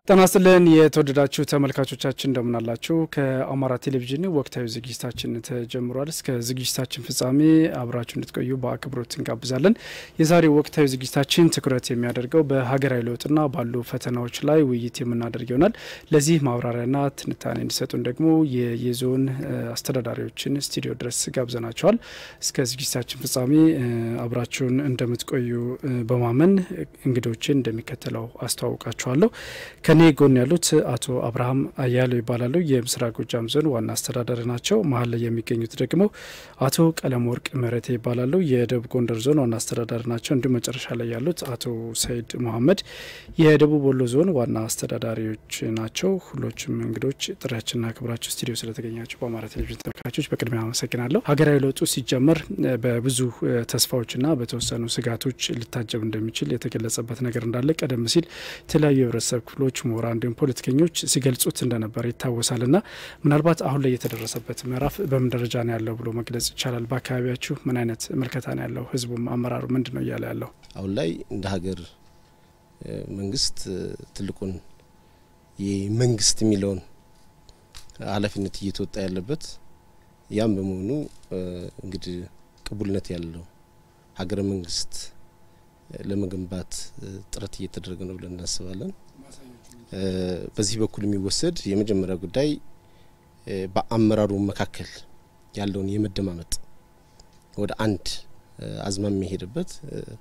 ጤና ይስጥልን የተወደዳችሁ ተመልካቾቻችን እንደምናላችሁ። ከአማራ ቴሌቪዥን ወቅታዊ ዝግጅታችን ተጀምሯል። እስከ ዝግጅታችን ፍጻሜ አብራችሁ እንድትቆዩ በአክብሮት እንጋብዛለን። የዛሬው ወቅታዊ ዝግጅታችን ትኩረት የሚያደርገው በሀገራዊ ለውጥና ባሉ ፈተናዎች ላይ ውይይት የምናደርግ ይሆናል። ለዚህ ማብራሪያና ትንታኔ እንዲሰጡን ደግሞ የዞን አስተዳዳሪዎችን ስቱዲዮ ድረስ ጋብዘናቸዋል። እስከ ዝግጅታችን ፍጻሜ አብራችሁን እንደምትቆዩ በማመን እንግዶችን እንደሚከተለው አስተዋውቃችኋለሁ። ከኔ ጎን ያሉት አቶ አብርሃም አያሌው ይባላሉ። የምስራቅ ጎጃም ዞን ዋና አስተዳዳሪ ናቸው። መሀል ላይ የሚገኙት ደግሞ አቶ ቀለም ወርቅ ምህረቴ ይባላሉ። የደቡብ ጎንደር ዞን ዋና አስተዳዳሪ ናቸው። እንዲሁም መጨረሻ ላይ ያሉት አቶ ሰይድ መሀመድ የደቡብ ወሎ ዞን ዋና አስተዳዳሪዎች ናቸው። ሁሎችም እንግዶች ጥሪያችንና ክብራቸው ስቱዲዮ ስለተገኛቸው በአማራ ቴሌቪዥን ተመልካቾች በቅድሚያ አመሰግናለሁ። ሀገራዊ ለውጡ ሲጀመር በብዙ ተስፋዎችና በተወሰኑ ስጋቶች ሊታጀብ እንደሚችል የተገለጸበት ነገር እንዳለ ቀደም ሲል የተለያዩ የህብረተሰብ ክፍሎች ምሁራን እንዲሁም ፖለቲከኞች ሲገልጹት እንደነበር ይታወሳል። ና ምናልባት አሁን ላይ የተደረሰበት ምዕራፍ በምን ደረጃ ነው ያለው ብሎ መግለጽ ይቻላል? በአካባቢያችሁ ምን አይነት ምልከታ ነው ያለው? ህዝቡም አመራሩ ምንድን ነው እያለ ያለው? አሁን ላይ እንደ ሀገር መንግስት ትልቁን የመንግስት የሚለውን ኃላፊነት እየተወጣ ያለበት ያም በመሆኑ እንግዲህ ቅቡልነት ያለው ሀገረ መንግስት ለመገንባት ጥረት እየተደረገ ነው ብለን እናስባለን። በዚህ በኩል የሚወሰድ የመጀመሪያ ጉዳይ በአመራሩ መካከል ያለውን የመደማመጥ ወደ አንድ አዝማሚ የሄደበት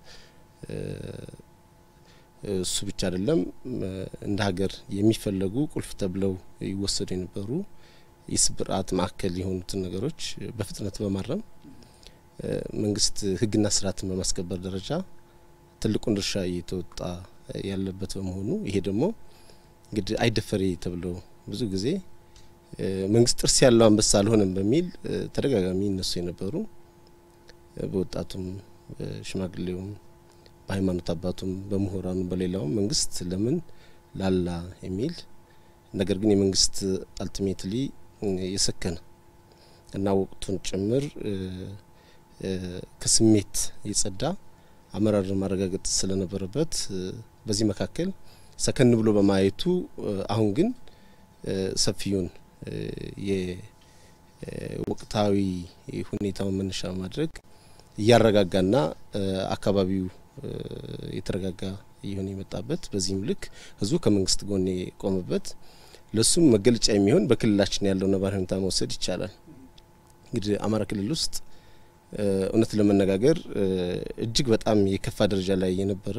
እሱ ብቻ አይደለም። እንደ ሀገር የሚፈለጉ ቁልፍ ተብለው ይወሰዱ የነበሩ የስብራት ማዕከል የሆኑትን ነገሮች በፍጥነት በማረም መንግስት ሕግና ስርዓትን በማስከበር ደረጃ ትልቁን ድርሻ እየተወጣ ያለበት በመሆኑ ይሄ ደግሞ እንግዲህ አይደፈሬ ተብለው ብዙ ጊዜ መንግስት ጥርስ ያለው አንበሳ አልሆነም በሚል ተደጋጋሚ እነሱ የነበሩ በወጣቱም በሽማግሌውም በሃይማኖት አባቱም በምሁራኑ በሌላውም መንግስት ለምን ላላ የሚል ነገር ግን የመንግስት አልቲሜትሊ የሰከነ እና ወቅቱን ጭምር ከስሜት የጸዳ አመራር ማረጋገጥ ስለነበረበት በዚህ መካከል ሰከን ብሎ በማየቱ አሁን ግን ሰፊውን የወቅታዊ ሁኔታውን መነሻ በማድረግ እያረጋጋና አካባቢው የተረጋጋ እየሆነ የመጣበት በዚህም ልክ ህዝቡ ከመንግስት ጎን የቆመበት ለሱም መገለጫ የሚሆን በክልላችን ያለው ነባራዊ ሁኔታ መውሰድ ይቻላል። እንግዲህ አማራ ክልል ውስጥ እውነት ለመነጋገር እጅግ በጣም የከፋ ደረጃ ላይ የነበረ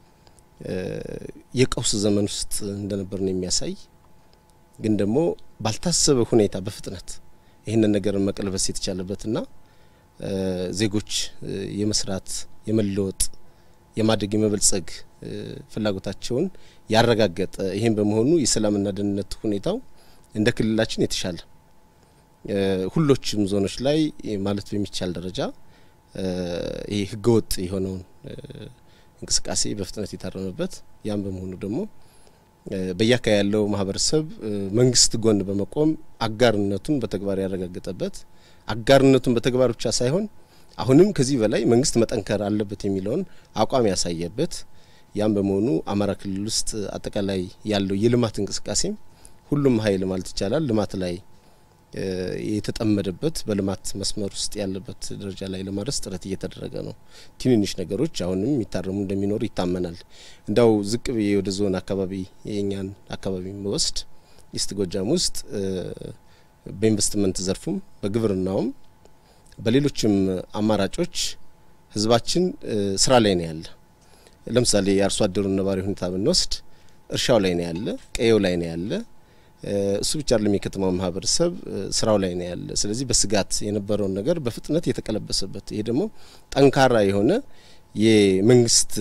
የቀውስ ዘመን ውስጥ እንደነበር ነው የሚያሳይ። ግን ደግሞ ባልታሰበ ሁኔታ በፍጥነት ይህንን ነገር መቀልበስ የተቻለበትና ዜጎች የመስራት የመለወጥ የማደግ የመበልጸግ ፍላጎታቸውን ያረጋገጠ ይህም በመሆኑ የሰላምና ደህንነት ሁኔታው እንደ ክልላችን የተሻለ ሁሎችም ዞኖች ላይ ማለት በሚቻል ደረጃ ይህ ህገወጥ የሆነውን እንቅስቃሴ በፍጥነት የታረመበት ያም በመሆኑ ደግሞ በየአካባቢ ያለው ማህበረሰብ መንግስት ጎን በመቆም አጋርነቱን በተግባር ያረጋገጠበት አጋርነቱን በተግባር ብቻ ሳይሆን አሁንም ከዚህ በላይ መንግስት መጠንከር አለበት የሚለውን አቋም ያሳየበት ያም በመሆኑ አማራ ክልል ውስጥ አጠቃላይ ያለው የልማት እንቅስቃሴም ሁሉም ሀይል ማለት ይቻላል ልማት ላይ የተጠመደበት በልማት መስመር ውስጥ ያለበት ደረጃ ላይ ለማድረስ ጥረት እየተደረገ ነው። ትንንሽ ነገሮች አሁንም የሚታረሙ እንደሚኖሩ ይታመናል። እንዳው ዝቅ ብዬ ወደ ዞን አካባቢ የኛን አካባቢ መወስድ ኢስት ጎጃም ውስጥ በኢንቨስትመንት ዘርፉም በግብርናውም በሌሎችም አማራጮች ህዝባችን ስራ ላይ ነው ያለ። ለምሳሌ የአርሶ አደሩን ነባሪ ሁኔታ ብንወስድ እርሻው ላይ ነው ያለ፣ ቀየው ላይ ነው ያለ እሱ ብቻ አይደለም። የከተማው ማህበረሰብ ስራው ላይ ነው ያለ። ስለዚህ በስጋት የነበረውን ነገር በፍጥነት የተቀለበሰበት ይሄ ደግሞ ጠንካራ የሆነ የመንግስት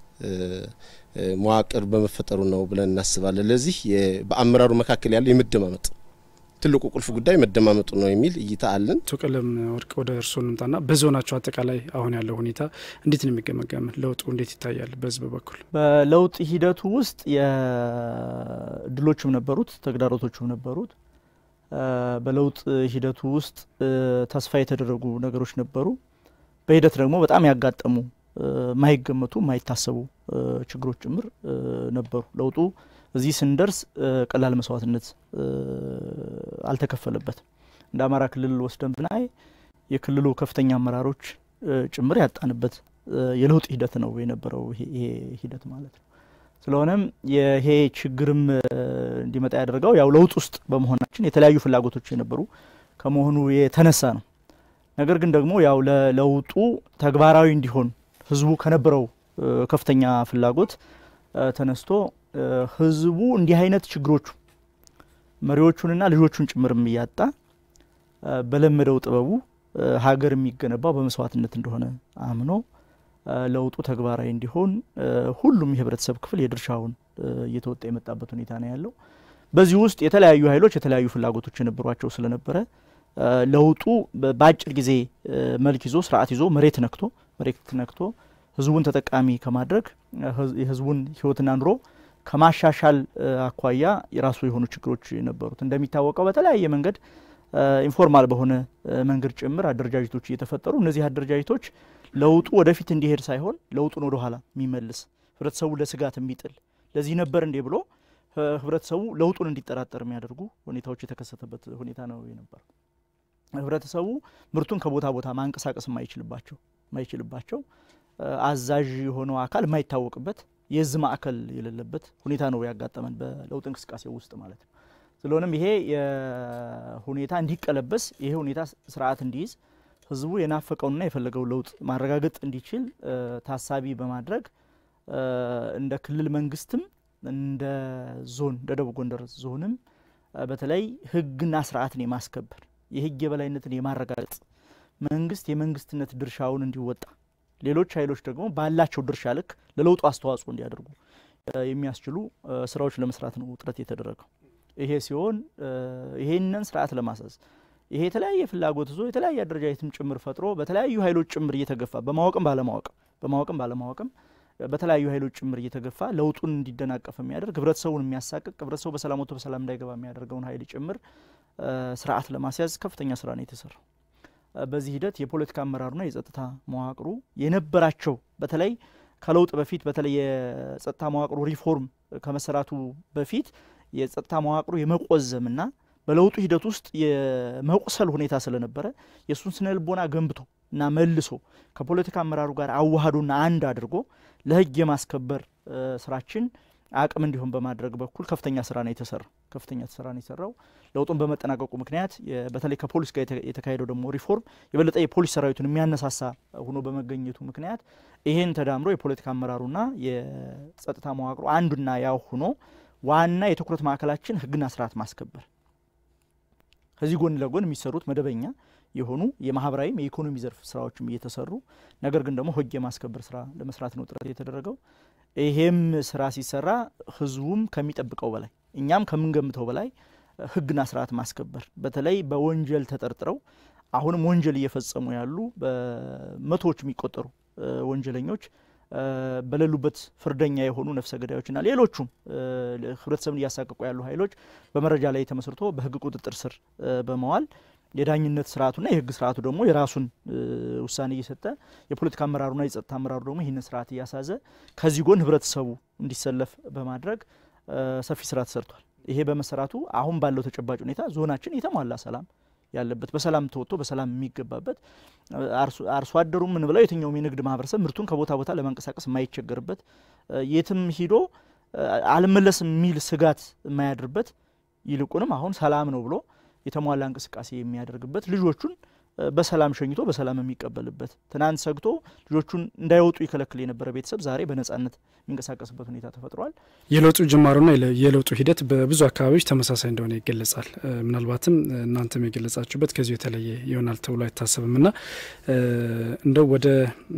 መዋቅር በመፈጠሩ ነው ብለን እናስባለን። ለዚህ በአመራሩ መካከል ያለው የመደማመጥ ትልቁ ቁልፍ ጉዳይ መደማመጡ ነው የሚል እይታ አለን። አቶ ቀለም ወርቅ ወደ እርስዎ እንምጣና በዞናቸው አጠቃላይ አሁን ያለው ሁኔታ እንዴት ነው የሚገመገም? ለውጡ እንዴት ይታያል? በህዝብ በኩል በለውጥ ሂደቱ ውስጥ ድሎችም ነበሩት፣ ተግዳሮቶችም ነበሩት። በለውጥ ሂደቱ ውስጥ ተስፋ የተደረጉ ነገሮች ነበሩ። በሂደት ደግሞ በጣም ያጋጠሙ ማይገመቱ ማይታሰቡ ችግሮች ጭምር ነበሩ። ለውጡ እዚህ ስንደርስ ቀላል መስዋዕትነት አልተከፈለበትም። እንደ አማራ ክልል ወስደን ብናይ የክልሉ ከፍተኛ አመራሮች ጭምር ያጣንበት የለውጥ ሂደት ነው የነበረው ይሄ ሂደት ማለት ነው። ስለሆነም ይሄ ችግርም እንዲመጣ ያደርገው ያው ለውጥ ውስጥ በመሆናችን የተለያዩ ፍላጎቶች የነበሩ ከመሆኑ የተነሳ ነው። ነገር ግን ደግሞ ያው ለለውጡ ተግባራዊ እንዲሆን ህዝቡ ከነበረው ከፍተኛ ፍላጎት ተነስቶ ህዝቡ እንዲህ አይነት ችግሮቹ መሪዎቹንና ልጆቹን ጭምርም እያጣ በለመደው ጥበቡ ሀገር የሚገነባው በመስዋዕትነት እንደሆነ አምኖ ለውጡ ተግባራዊ እንዲሆን ሁሉም የህብረተሰብ ክፍል የድርሻውን እየተወጣ የመጣበት ሁኔታ ነው ያለው። በዚህ ውስጥ የተለያዩ ኃይሎች የተለያዩ ፍላጎቶች የነበሯቸው ስለነበረ ለውጡ በአጭር ጊዜ መልክ ይዞ ስርዓት ይዞ መሬት ነክቶ መሬት ነክቶ ህዝቡን ተጠቃሚ ከማድረግ የህዝቡን ህይወትና ኑሮ ከማሻሻል አኳያ የራሱ የሆኑ ችግሮች ነበሩት። እንደሚታወቀው በተለያየ መንገድ ኢንፎርማል በሆነ መንገድ ጭምር አደረጃጀቶች እየተፈጠሩ እነዚህ አደረጃጀቶች ለውጡ ወደፊት እንዲሄድ ሳይሆን ለውጡን ወደ ኋላ የሚመልስ ህብረተሰቡ ለስጋት የሚጥል ለዚህ ነበር እንዴ ብሎ ህብረተሰቡ ለውጡን እንዲጠራጠር የሚያደርጉ ሁኔታዎች የተከሰተበት ሁኔታ ነው የነበር። ህብረተሰቡ ምርቱን ከቦታ ቦታ ማንቀሳቀስ የማይችልባቸው የማይችልባቸው አዛዥ የሆነው አካል የማይታወቅበት የዝ ማዕከል የሌለበት ሁኔታ ነው ያጋጠመን በለውጥ እንቅስቃሴ ውስጥ ማለት ነው። ስለሆነም ይሄ ሁኔታ እንዲቀለበስ ይሄ ሁኔታ ስርዓት እንዲይዝ ህዝቡ የናፈቀውንና የፈለገው ለውጥ ማረጋገጥ እንዲችል ታሳቢ በማድረግ እንደ ክልል መንግስትም እንደ ዞን እንደ ደቡብ ጎንደር ዞንም በተለይ ህግና ስርዓትን የማስከበር የህግ የበላይነትን የማረጋገጥ መንግስት የመንግስትነት ድርሻውን እንዲወጣ ሌሎች ኃይሎች ደግሞ ባላቸው ድርሻ ልክ ለለውጡ አስተዋጽኦ እንዲያደርጉ የሚያስችሉ ስራዎች ለመስራት ነው ጥረት የተደረገው። ይሄ ሲሆን ይሄንን ስርዓት ለማሳዝ ይሄ የተለያየ ፍላጎት ይዞ የተለያየ አደረጃጀትም ጭምር ፈጥሮ በተለያዩ ኃይሎች ጭምር እየተገፋ በማወቅም ባለማወቅም በማወቅም ባለማወቅም በተለያዩ ኃይሎች ጭምር እየተገፋ ለውጡን እንዲደናቀፍ የሚያደርግ ህብረተሰቡን የሚያሳቅቅ ህብረተሰቡ በሰላም ወጥቶ በሰላም እንዳይገባ የሚያደርገውን ኃይል ጭምር ስርዓት ለማስያዝ ከፍተኛ ስራ ነው የተሰራው። በዚህ ሂደት የፖለቲካ አመራሩና የጸጥታ መዋቅሩ የነበራቸው በተለይ ከለውጥ በፊት በተለይ የጸጥታ መዋቅሩ ሪፎርም ከመሰራቱ በፊት የጸጥታ መዋቅሩ የመቆዘምና በለውጡ ሂደት ውስጥ የመቁሰል ሁኔታ ስለነበረ የእሱን ስነ ልቦና ገንብቶ እና መልሶ ከፖለቲካ አመራሩ ጋር አዋህዶና አንድ አድርጎ ለህግ የማስከበር ስራችን አቅም እንዲሆን በማድረግ በኩል ከፍተኛ ስራ ነው የተሰራው። ከፍተኛ ስራ ነው የሰራው። ለውጡን በመጠናቀቁ ምክንያት በተለይ ከፖሊስ ጋር የተካሄደው ደግሞ ሪፎርም የበለጠ የፖሊስ ሰራዊቱን የሚያነሳሳ ሆኖ በመገኘቱ ምክንያት ይሄን ተዳምሮ የፖለቲካ አመራሩና የጸጥታ መዋቅሩ አንዱና ያው ሆኖ ዋና የትኩረት ማዕከላችን ህግና ስርዓት ማስከበር ከዚህ ጎን ለጎን የሚሰሩት መደበኛ የሆኑ የማህበራዊም የኢኮኖሚ ዘርፍ ስራዎችም እየተሰሩ ነገር ግን ደግሞ ህግ የማስከበር ስራ ለመስራት ነው ጥረት የተደረገው። ይሄም ስራ ሲሰራ ህዝቡም ከሚጠብቀው በላይ እኛም ከምንገምተው በላይ ህግና ስርዓት ማስከበር በተለይ በወንጀል ተጠርጥረው አሁንም ወንጀል እየፈጸሙ ያሉ በመቶዎች የሚቆጠሩ ወንጀለኞች በሌሉበት ፍርደኛ የሆኑ ነፍሰ ገዳዮችና ሌሎቹም ህብረተሰብን እያሳቀቁ ያሉ ኃይሎች በመረጃ ላይ ተመስርቶ በህግ ቁጥጥር ስር በመዋል የዳኝነት ስርዓቱና የህግ ስርዓቱ ደግሞ የራሱን ውሳኔ እየሰጠ የፖለቲካ አመራሩና የጸጥታ አመራሩ ደግሞ ይህንን ስርዓት እያሳዘ ከዚህ ጎን ህብረተሰቡ እንዲሰለፍ በማድረግ ሰፊ ስራ ተሰርቷል። ይሄ በመሰራቱ አሁን ባለው ተጨባጭ ሁኔታ ዞናችን የተሟላ ሰላም ያለበት በሰላም ተወጥቶ በሰላም የሚገባበት አርሶ አደሩ ምን ብለው የትኛውም የንግድ ማህበረሰብ ምርቱን ከቦታ ቦታ ለማንቀሳቀስ የማይቸገርበት የትም ሂዶ አልመለስም የሚል ስጋት የማያድርበት ይልቁንም አሁን ሰላም ነው ብሎ የተሟላ እንቅስቃሴ የሚያደርግበት ልጆቹን በሰላም ሸኝቶ በሰላም የሚቀበልበት ትናንት ሰግቶ ልጆቹን እንዳይወጡ ይከለክል የነበረ ቤተሰብ ዛሬ በነጻነት የሚንቀሳቀስበት ሁኔታ ተፈጥሯል። የለውጡ ጅማሮና የለውጡ ሂደት በብዙ አካባቢዎች ተመሳሳይ እንደሆነ ይገለጻል። ምናልባትም እናንተም የገለጻችሁበት ከዚሁ የተለየ ይሆናል ተብሎ አይታሰብም ና እንደው ወደ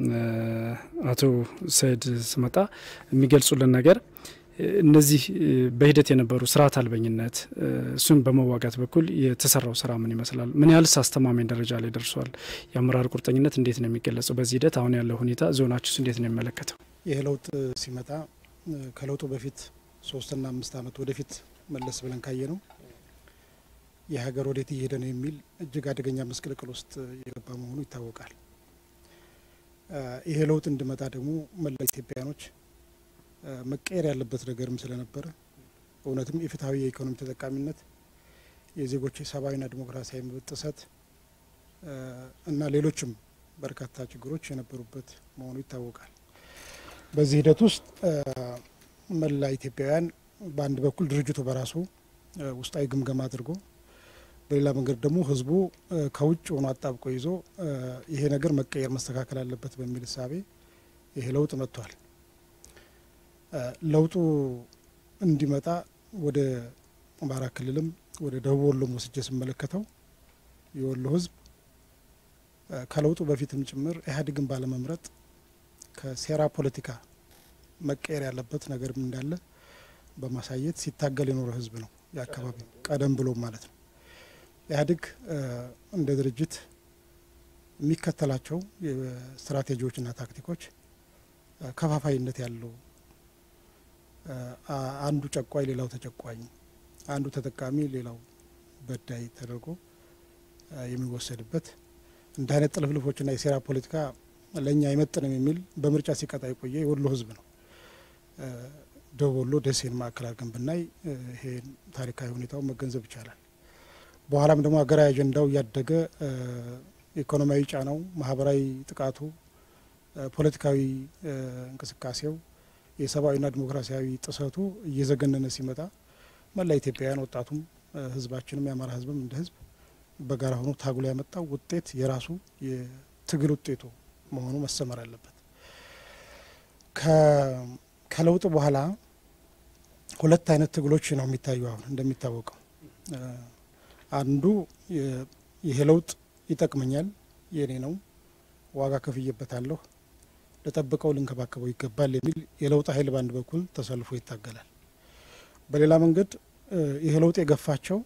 አቶ ሰይድ ስመጣ የሚገልጹልን ነገር እነዚህ በሂደት የነበሩ ስርዓት አልበኝነት እሱን በመዋጋት በኩል የተሰራው ስራ ምን ይመስላል? ምን ያህልስ አስተማማኝ ደረጃ ላይ ደርሷል? የአመራር ቁርጠኝነት እንዴት ነው የሚገለጸው? በዚህ ሂደት አሁን ያለው ሁኔታ ዞናችሁስ እንዴት ነው የሚመለከተው? ይህ ለውጥ ሲመጣ ከለውጡ በፊት ሶስትና አምስት ዓመት ወደፊት መለስ ብለን ካየ ነው የሀገር ወዴት እየሄደ ነው የሚል እጅግ አደገኛ መስቅልቅል ውስጥ የገባ መሆኑ ይታወቃል። ይሄ ለውጥ እንዲመጣ ደግሞ መላ ኢትዮጵያኖች መቀየር ያለበት ነገርም ስለነበረ እውነትም የፍትሐዊ የኢኮኖሚ ተጠቃሚነት፣ የዜጎች የሰብአዊና ዲሞክራሲያዊ መብት ጥሰት እና ሌሎችም በርካታ ችግሮች የነበሩበት መሆኑ ይታወቃል። በዚህ ሂደት ውስጥ መላ ኢትዮጵያውያን በአንድ በኩል ድርጅቱ በራሱ ውስጣዊ ግምገማ አድርጎ በሌላ መንገድ ደግሞ ህዝቡ ከውጭ ሆኖ አጣብቆ ይዞ ይሄ ነገር መቀየር መስተካከል አለበት በሚል እሳቤ ይሄ ለውጥ መጥቷል። ለውጡ እንዲመጣ ወደ አማራ ክልልም ወደ ደቡብ ወሎም ወስጄ ስመለከተው የወሎ ህዝብ ከለውጡ በፊትም ጭምር ኢህአዴግን ባለመምረጥ ከሴራ ፖለቲካ መቀየር ያለበት ነገርም እንዳለ በማሳየት ሲታገል የኖረ ህዝብ ነው። የአካባቢ ቀደም ብሎ ማለት ነው። ኢህአዴግ እንደ ድርጅት የሚከተላቸው ስትራቴጂዎችና ታክቲኮች ከፋፋይነት ያለው አንዱ ጨቋኝ ሌላው ተጨቋኝ፣ አንዱ ተጠቃሚ ሌላው በዳይ ተደርጎ የሚወሰድበት እንደ አይነት ጥልፍልፎችና የሴራ ፖለቲካ ለእኛ አይመጥንም የሚል በምርጫ ሲቀጣ የቆየ የወሎ ህዝብ ነው። ደቡብ ወሎ ደሴን ማዕከል አድርገን ብናይ ይሄን ታሪካዊ ሁኔታውን መገንዘብ ይቻላል። በኋላም ደግሞ ሀገራዊ አጀንዳው እያደገ ኢኮኖሚያዊ ጫናው፣ ማህበራዊ ጥቃቱ፣ ፖለቲካዊ እንቅስቃሴው፣ የሰብአዊና ዲሞክራሲያዊ ጥሰቱ እየዘገነነ ሲመጣ መላ ኢትዮጵያውያን ወጣቱም ህዝባችንም የአማራ ህዝብም እንደ ህዝብ በጋራ ሆኖ ታግሎ ያመጣው ውጤት የራሱ የትግል ውጤቱ መሆኑ መሰመር አለበት። ከለውጥ በኋላ ሁለት አይነት ትግሎች ነው የሚታዩ። አሁን እንደሚታወቀው አንዱ ይሄ ለውጥ ይጠቅመኛል፣ የኔ ነው፣ ዋጋ ከፍዬበታለሁ፣ ልጠብቀው፣ ልንከባከበው ይገባል የሚል የለውጥ ኃይል በአንድ በኩል ተሰልፎ ይታገላል። በሌላ መንገድ ይሄ ለውጥ የገፋቸው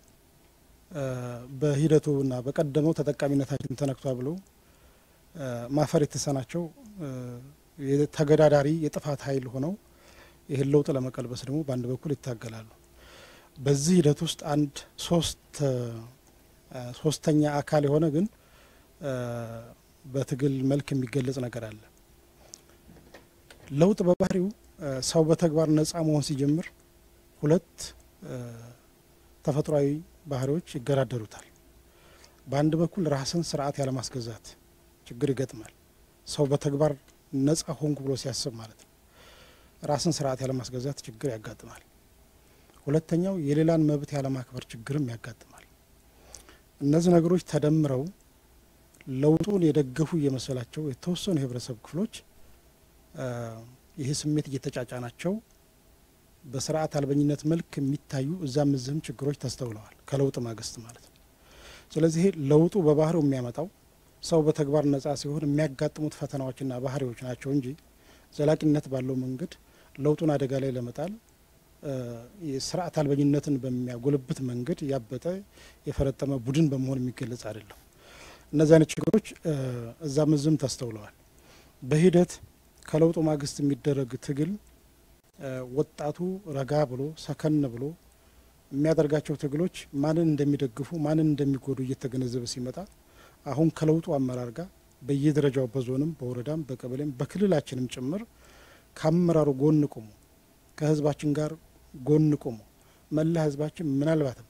በሂደቱና በቀደመው ተጠቃሚነታችን ተነክቷ ብለው ማፈር የተሳናቸው ተገዳዳሪ የጥፋት ኃይል ሆነው ይህን ለውጥ ለመቀልበስ ደግሞ በአንድ በኩል ይታገላሉ። በዚህ ሂደት ውስጥ አንድ ሶስት ሶስተኛ አካል የሆነ ግን በትግል መልክ የሚገለጽ ነገር አለ። ለውጥ በባህሪው ሰው በተግባር ነጻ መሆን ሲጀምር ሁለት ተፈጥሯዊ ባህሪዎች ይገዳደሩታል። በአንድ በኩል ራስን ስርዓት ያለማስገዛት ችግር ይገጥማል። ሰው በተግባር ነጻ ሆንኩ ብሎ ሲያስብ ማለት ነው። ራስን ስርዓት ያለማስገዛት ችግር ያጋጥማል። ሁለተኛው የሌላን መብት ያለማክበር ችግርም ያጋጥማል። እነዚህ ነገሮች ተደምረው ለውጡን የደገፉ እየመሰላቸው የተወሰኑ የህብረተሰብ ክፍሎች ይህ ስሜት እየተጫጫናቸው በስርዓት አልበኝነት መልክ የሚታዩ እዛም እዚህም ችግሮች ተስተውለዋል፣ ከለውጥ ማግስት ማለት ነው። ስለዚህ ለውጡ በባህሪው የሚያመጣው ሰው በተግባር ነጻ ሲሆን የሚያጋጥሙት ፈተናዎችና ባህሪዎች ናቸው እንጂ ዘላቂነት ባለው መንገድ ለውጡን አደጋ ላይ ለመጣል የስርዓት አልበኝነትን በሚያጎለብት መንገድ ያበጠ የፈረጠመ ቡድን በመሆን የሚገለጽ አይደለም። እነዚህ አይነት ችግሮች እዛም እዚህም ተስተውለዋል። በሂደት ከለውጡ ማግስት የሚደረግ ትግል ወጣቱ ረጋ ብሎ ሰከን ብሎ የሚያደርጋቸው ትግሎች ማንን እንደሚደግፉ ማንን እንደሚጎዱ እየተገነዘበ ሲመጣ አሁን ከለውጡ አመራር ጋር በየደረጃው በዞንም በወረዳም በቀበሌም በክልላችንም ጭምር ከአመራሩ ጎን ቆሞ ከህዝባችን ጋር ጎን ቆሞ መላ ህዝባችን ምናልባትም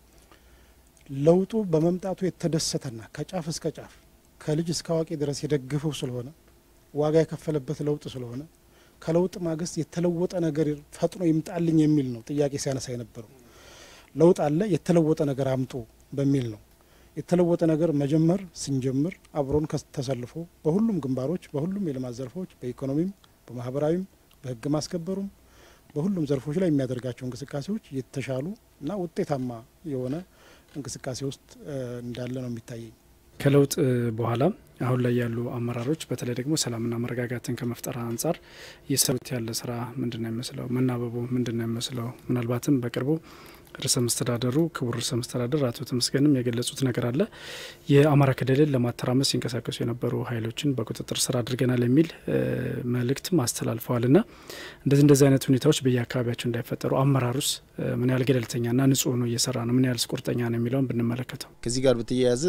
ለውጡ በመምጣቱ የተደሰተና ከጫፍ እስከ ጫፍ ከልጅ እስከ አዋቂ ድረስ የደገፈው ስለሆነ ዋጋ የከፈለበት ለውጥ ስለሆነ ከለውጥ ማግስት የተለወጠ ነገር ፈጥኖ ይምጣልኝ የሚል ነው ጥያቄ ሲያነሳ የነበረው። ለውጥ አለ፣ የተለወጠ ነገር አምጡ በሚል ነው። የተለወጠ ነገር መጀመር ስንጀምር አብሮን ተሰልፎ በሁሉም ግንባሮች፣ በሁሉም የልማት ዘርፎች፣ በኢኮኖሚም፣ በማህበራዊም፣ በህግ ማስከበሩም በሁሉም ዘርፎች ላይ የሚያደርጋቸው እንቅስቃሴዎች የተሻሉ እና ውጤታማ የሆነ እንቅስቃሴ ውስጥ እንዳለ ነው የሚታየኝ። ከለውጥ በኋላ አሁን ላይ ያሉ አመራሮች በተለይ ደግሞ ሰላምና መረጋጋትን ከመፍጠር አንጻር እየሰሩት ያለ ስራ ምንድን ነው የሚመስለው? መናበቡ ምንድን ነው የሚመስለው? ምናልባትም በቅርቡ ርዕሰ መስተዳደሩ ክቡር ርዕሰ መስተዳደር አቶ ተመስገንም የገለጹት ነገር አለ። የአማራ ክልልን ለማተራመስ ሲንቀሳቀሱ የነበሩ ኃይሎችን በቁጥጥር ስር አድርገናል የሚል መልእክትም አስተላልፈዋል። ና እንደዚህ እንደዚህ አይነት ሁኔታዎች በየአካባቢያቸው እንዳይፈጠሩ አመራሩስ ምን ያህል ገለልተኛና ንጹህ ነው እየሰራ ነው፣ ምን ያህል ቁርጠኛ ነው የሚለውን ብንመለከተው ከዚህ ጋር በተያያዘ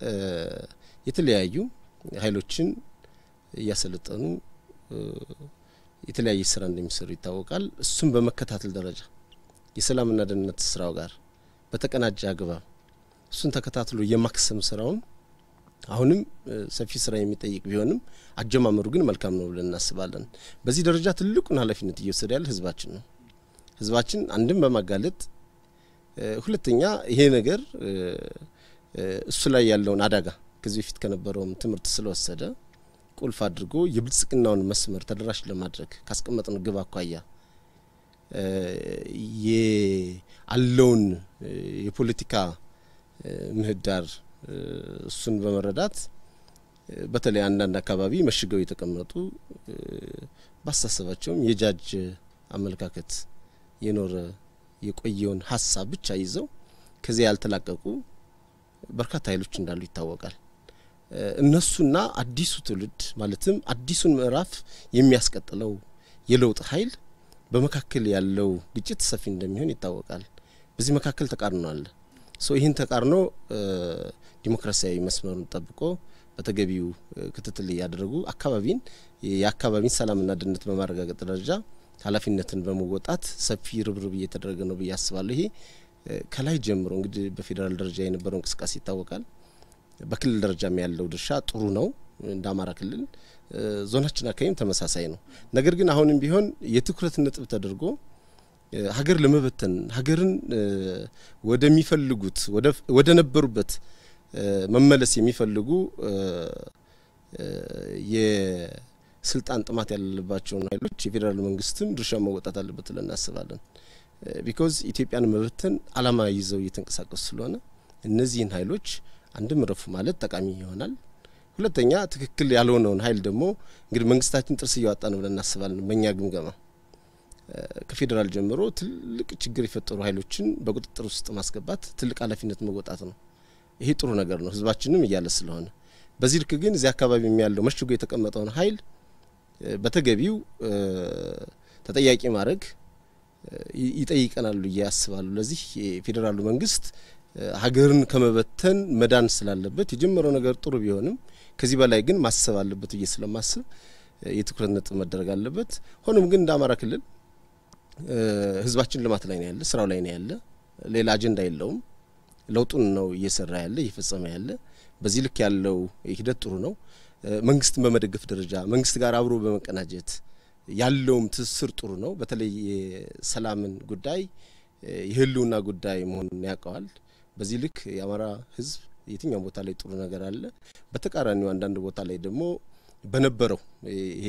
የተለያዩ ኃይሎችን እያሰለጠኑ የተለያየ ስራ እንደሚሰሩ ይታወቃል። እሱም በመከታተል ደረጃ የሰላምና ደህንነት ስራው ጋር በተቀናጀ አግባብ እሱን ተከታትሎ የማክሰም ስራውን አሁንም ሰፊ ስራ የሚጠይቅ ቢሆንም አጀማመሩ ግን መልካም ነው ብለን እናስባለን። በዚህ ደረጃ ትልቁን ኃላፊነት እየወሰደ ያለ ህዝባችን ነው። ህዝባችን አንድም በማጋለጥ ሁለተኛ ይሄ ነገር እሱ ላይ ያለውን አደጋ ከዚህ በፊት ከነበረውም ትምህርት ስለወሰደ ቁልፍ አድርጎ የብልጽግናውን መስመር ተደራሽ ለማድረግ ካስቀመጥነው ግብ አኳያ ያለውን የፖለቲካ ምህዳር እሱን በመረዳት በተለይ አንዳንድ አካባቢ መሽገው የተቀመጡ ባሳሰባቸውም የጃጅ አመለካከት የኖረ የቆየውን ሀሳብ ብቻ ይዘው ከዚያ ያልተላቀቁ በርካታ ኃይሎች እንዳሉ ይታወቃል። እነሱና አዲሱ ትውልድ ማለትም አዲሱን ምዕራፍ የሚያስቀጥለው የለውጥ ኃይል በመካከል ያለው ግጭት ሰፊ እንደሚሆን ይታወቃል። በዚህ መካከል ተቃርኖ አለ። ሶ ይህን ተቃርኖ ዲሞክራሲያዊ መስመሩን ጠብቆ በተገቢው ክትትል እያደረጉ አካባቢን የአካባቢን ሰላምና ደህንነት በማረጋገጥ ደረጃ ኃላፊነትን በመወጣት ሰፊ ርብርብ እየተደረገ ነው ብዬ አስባለሁ። ይሄ ከላይ ጀምሮ እንግዲህ በፌዴራል ደረጃ የነበረው እንቅስቃሴ ይታወቃል። በክልል ደረጃም ያለው ድርሻ ጥሩ ነው። እንደ አማራ ክልል ዞናችን አካባቢም ተመሳሳይ ነው። ነገር ግን አሁንም ቢሆን የትኩረት ነጥብ ተደርጎ ሀገር ለመበተን ሀገርን ወደሚፈልጉት ወደ ነበሩበት መመለስ የሚፈልጉ የስልጣን ጥማት ያለባቸውን ኃይሎች የፌዴራል መንግስትም ድርሻ መወጣት አለበት ብለን እናስባለን። ቢኮዝ ኢትዮጵያን መበተን አላማ ይዘው እየተንቀሳቀሱ ስለሆነ እነዚህን ኃይሎች አንድም ረፉ ማለት ጠቃሚ ይሆናል። ሁለተኛ ትክክል ያልሆነውን ኃይል ደግሞ እንግዲህ መንግስታችን ጥርስ እያወጣ ነው ብለን እናስባለን። በእኛ ግምገማ ከፌዴራል ጀምሮ ትልቅ ችግር የፈጠሩ ኃይሎችን በቁጥጥር ውስጥ ማስገባት ትልቅ ኃላፊነት መወጣት ነው። ይሄ ጥሩ ነገር ነው፣ ህዝባችንም እያለ ስለሆነ። በዚህ ልክ ግን እዚህ አካባቢ ያለው መሽጎ የተቀመጠውን ኃይል በተገቢው ተጠያቂ ማድረግ ይጠይቀናል ብዬ አስባለሁ። ለዚህ የፌዴራሉ መንግስት ሀገርን ከመበተን መዳን ስላለበት የጀመረው ነገር ጥሩ ቢሆንም ከዚህ በላይ ግን ማሰብ አለበት ብዬ ስለማስብ የትኩረት ነጥብ መደረግ አለበት። ሆኖም ግን እንደ አማራ ክልል ህዝባችን ልማት ላይ ነው ያለ፣ ስራው ላይ ነው ያለ፣ ሌላ አጀንዳ የለውም። ለውጡን ነው እየሰራ ያለ እየፈጸመ ያለ። በዚህ ልክ ያለው ሂደት ጥሩ ነው። መንግስትን በመደገፍ ደረጃ መንግስት ጋር አብሮ በመቀናጀት ያለውም ትስስር ጥሩ ነው። በተለይ የሰላምን ጉዳይ የህልውና ጉዳይ መሆኑን ያውቀዋል። በዚህ ልክ የአማራ ህዝብ የትኛው ቦታ ላይ ጥሩ ነገር አለ። በተቃራኒው አንዳንድ ቦታ ላይ ደግሞ በነበረው ይሄ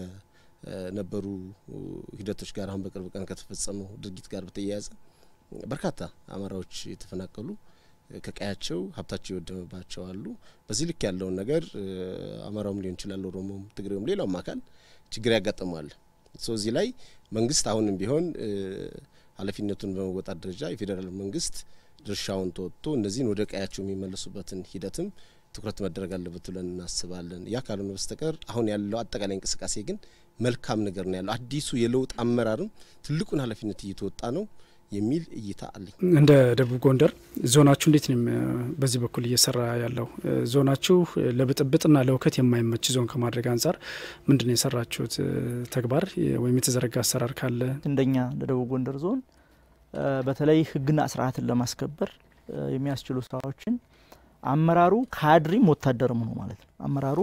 ከነበሩ ሂደቶች ጋር አሁን በቅርብ ቀን ከተፈጸመው ድርጊት ጋር በተያያዘ በርካታ አማራዎች የተፈናቀሉ ከቀያቸው ሀብታቸው የወደመባቸው አሉ። በዚህ ልክ ያለውን ነገር አማራውም ሊሆን ይችላል፣ ኦሮሞም፣ ትግሬውም ሌላውም አካል ችግር ያጋጥመዋል። ሶ እዚህ ላይ መንግስት አሁንም ቢሆን ኃላፊነቱን በመወጣት ደረጃ የፌዴራል መንግስት ድርሻውን ተወጥቶ እነዚህን ወደ ቀያቸው የሚመለሱበትን ሂደትም ትኩረት መደረግ አለበት ብለን እናስባለን። ያ ካልሆነ በስተቀር አሁን ያለው አጠቃላይ እንቅስቃሴ ግን መልካም ነገር ነው ያለው። አዲሱ የለውጥ አመራርም ትልቁን ኃላፊነት እየተወጣ ነው የሚል እይታ አለኝ። እንደ ደቡብ ጎንደር ዞናችሁ እንዴት ነው በዚህ በኩል እየሰራ ያለው? ዞናችሁ ለብጥብጥና ለውከት የማይመች ዞን ከማድረግ አንጻር ምንድን ነው የሰራችሁት ተግባር ወይም የተዘረጋ አሰራር ካለ? እንደኛ እንደ ደቡብ ጎንደር ዞን በተለይ ሕግና ስርዓትን ለማስከበር የሚያስችሉ ስራዎችን አመራሩ ካድሪም ወታደርም ሆኖ ማለት ነው አመራሩ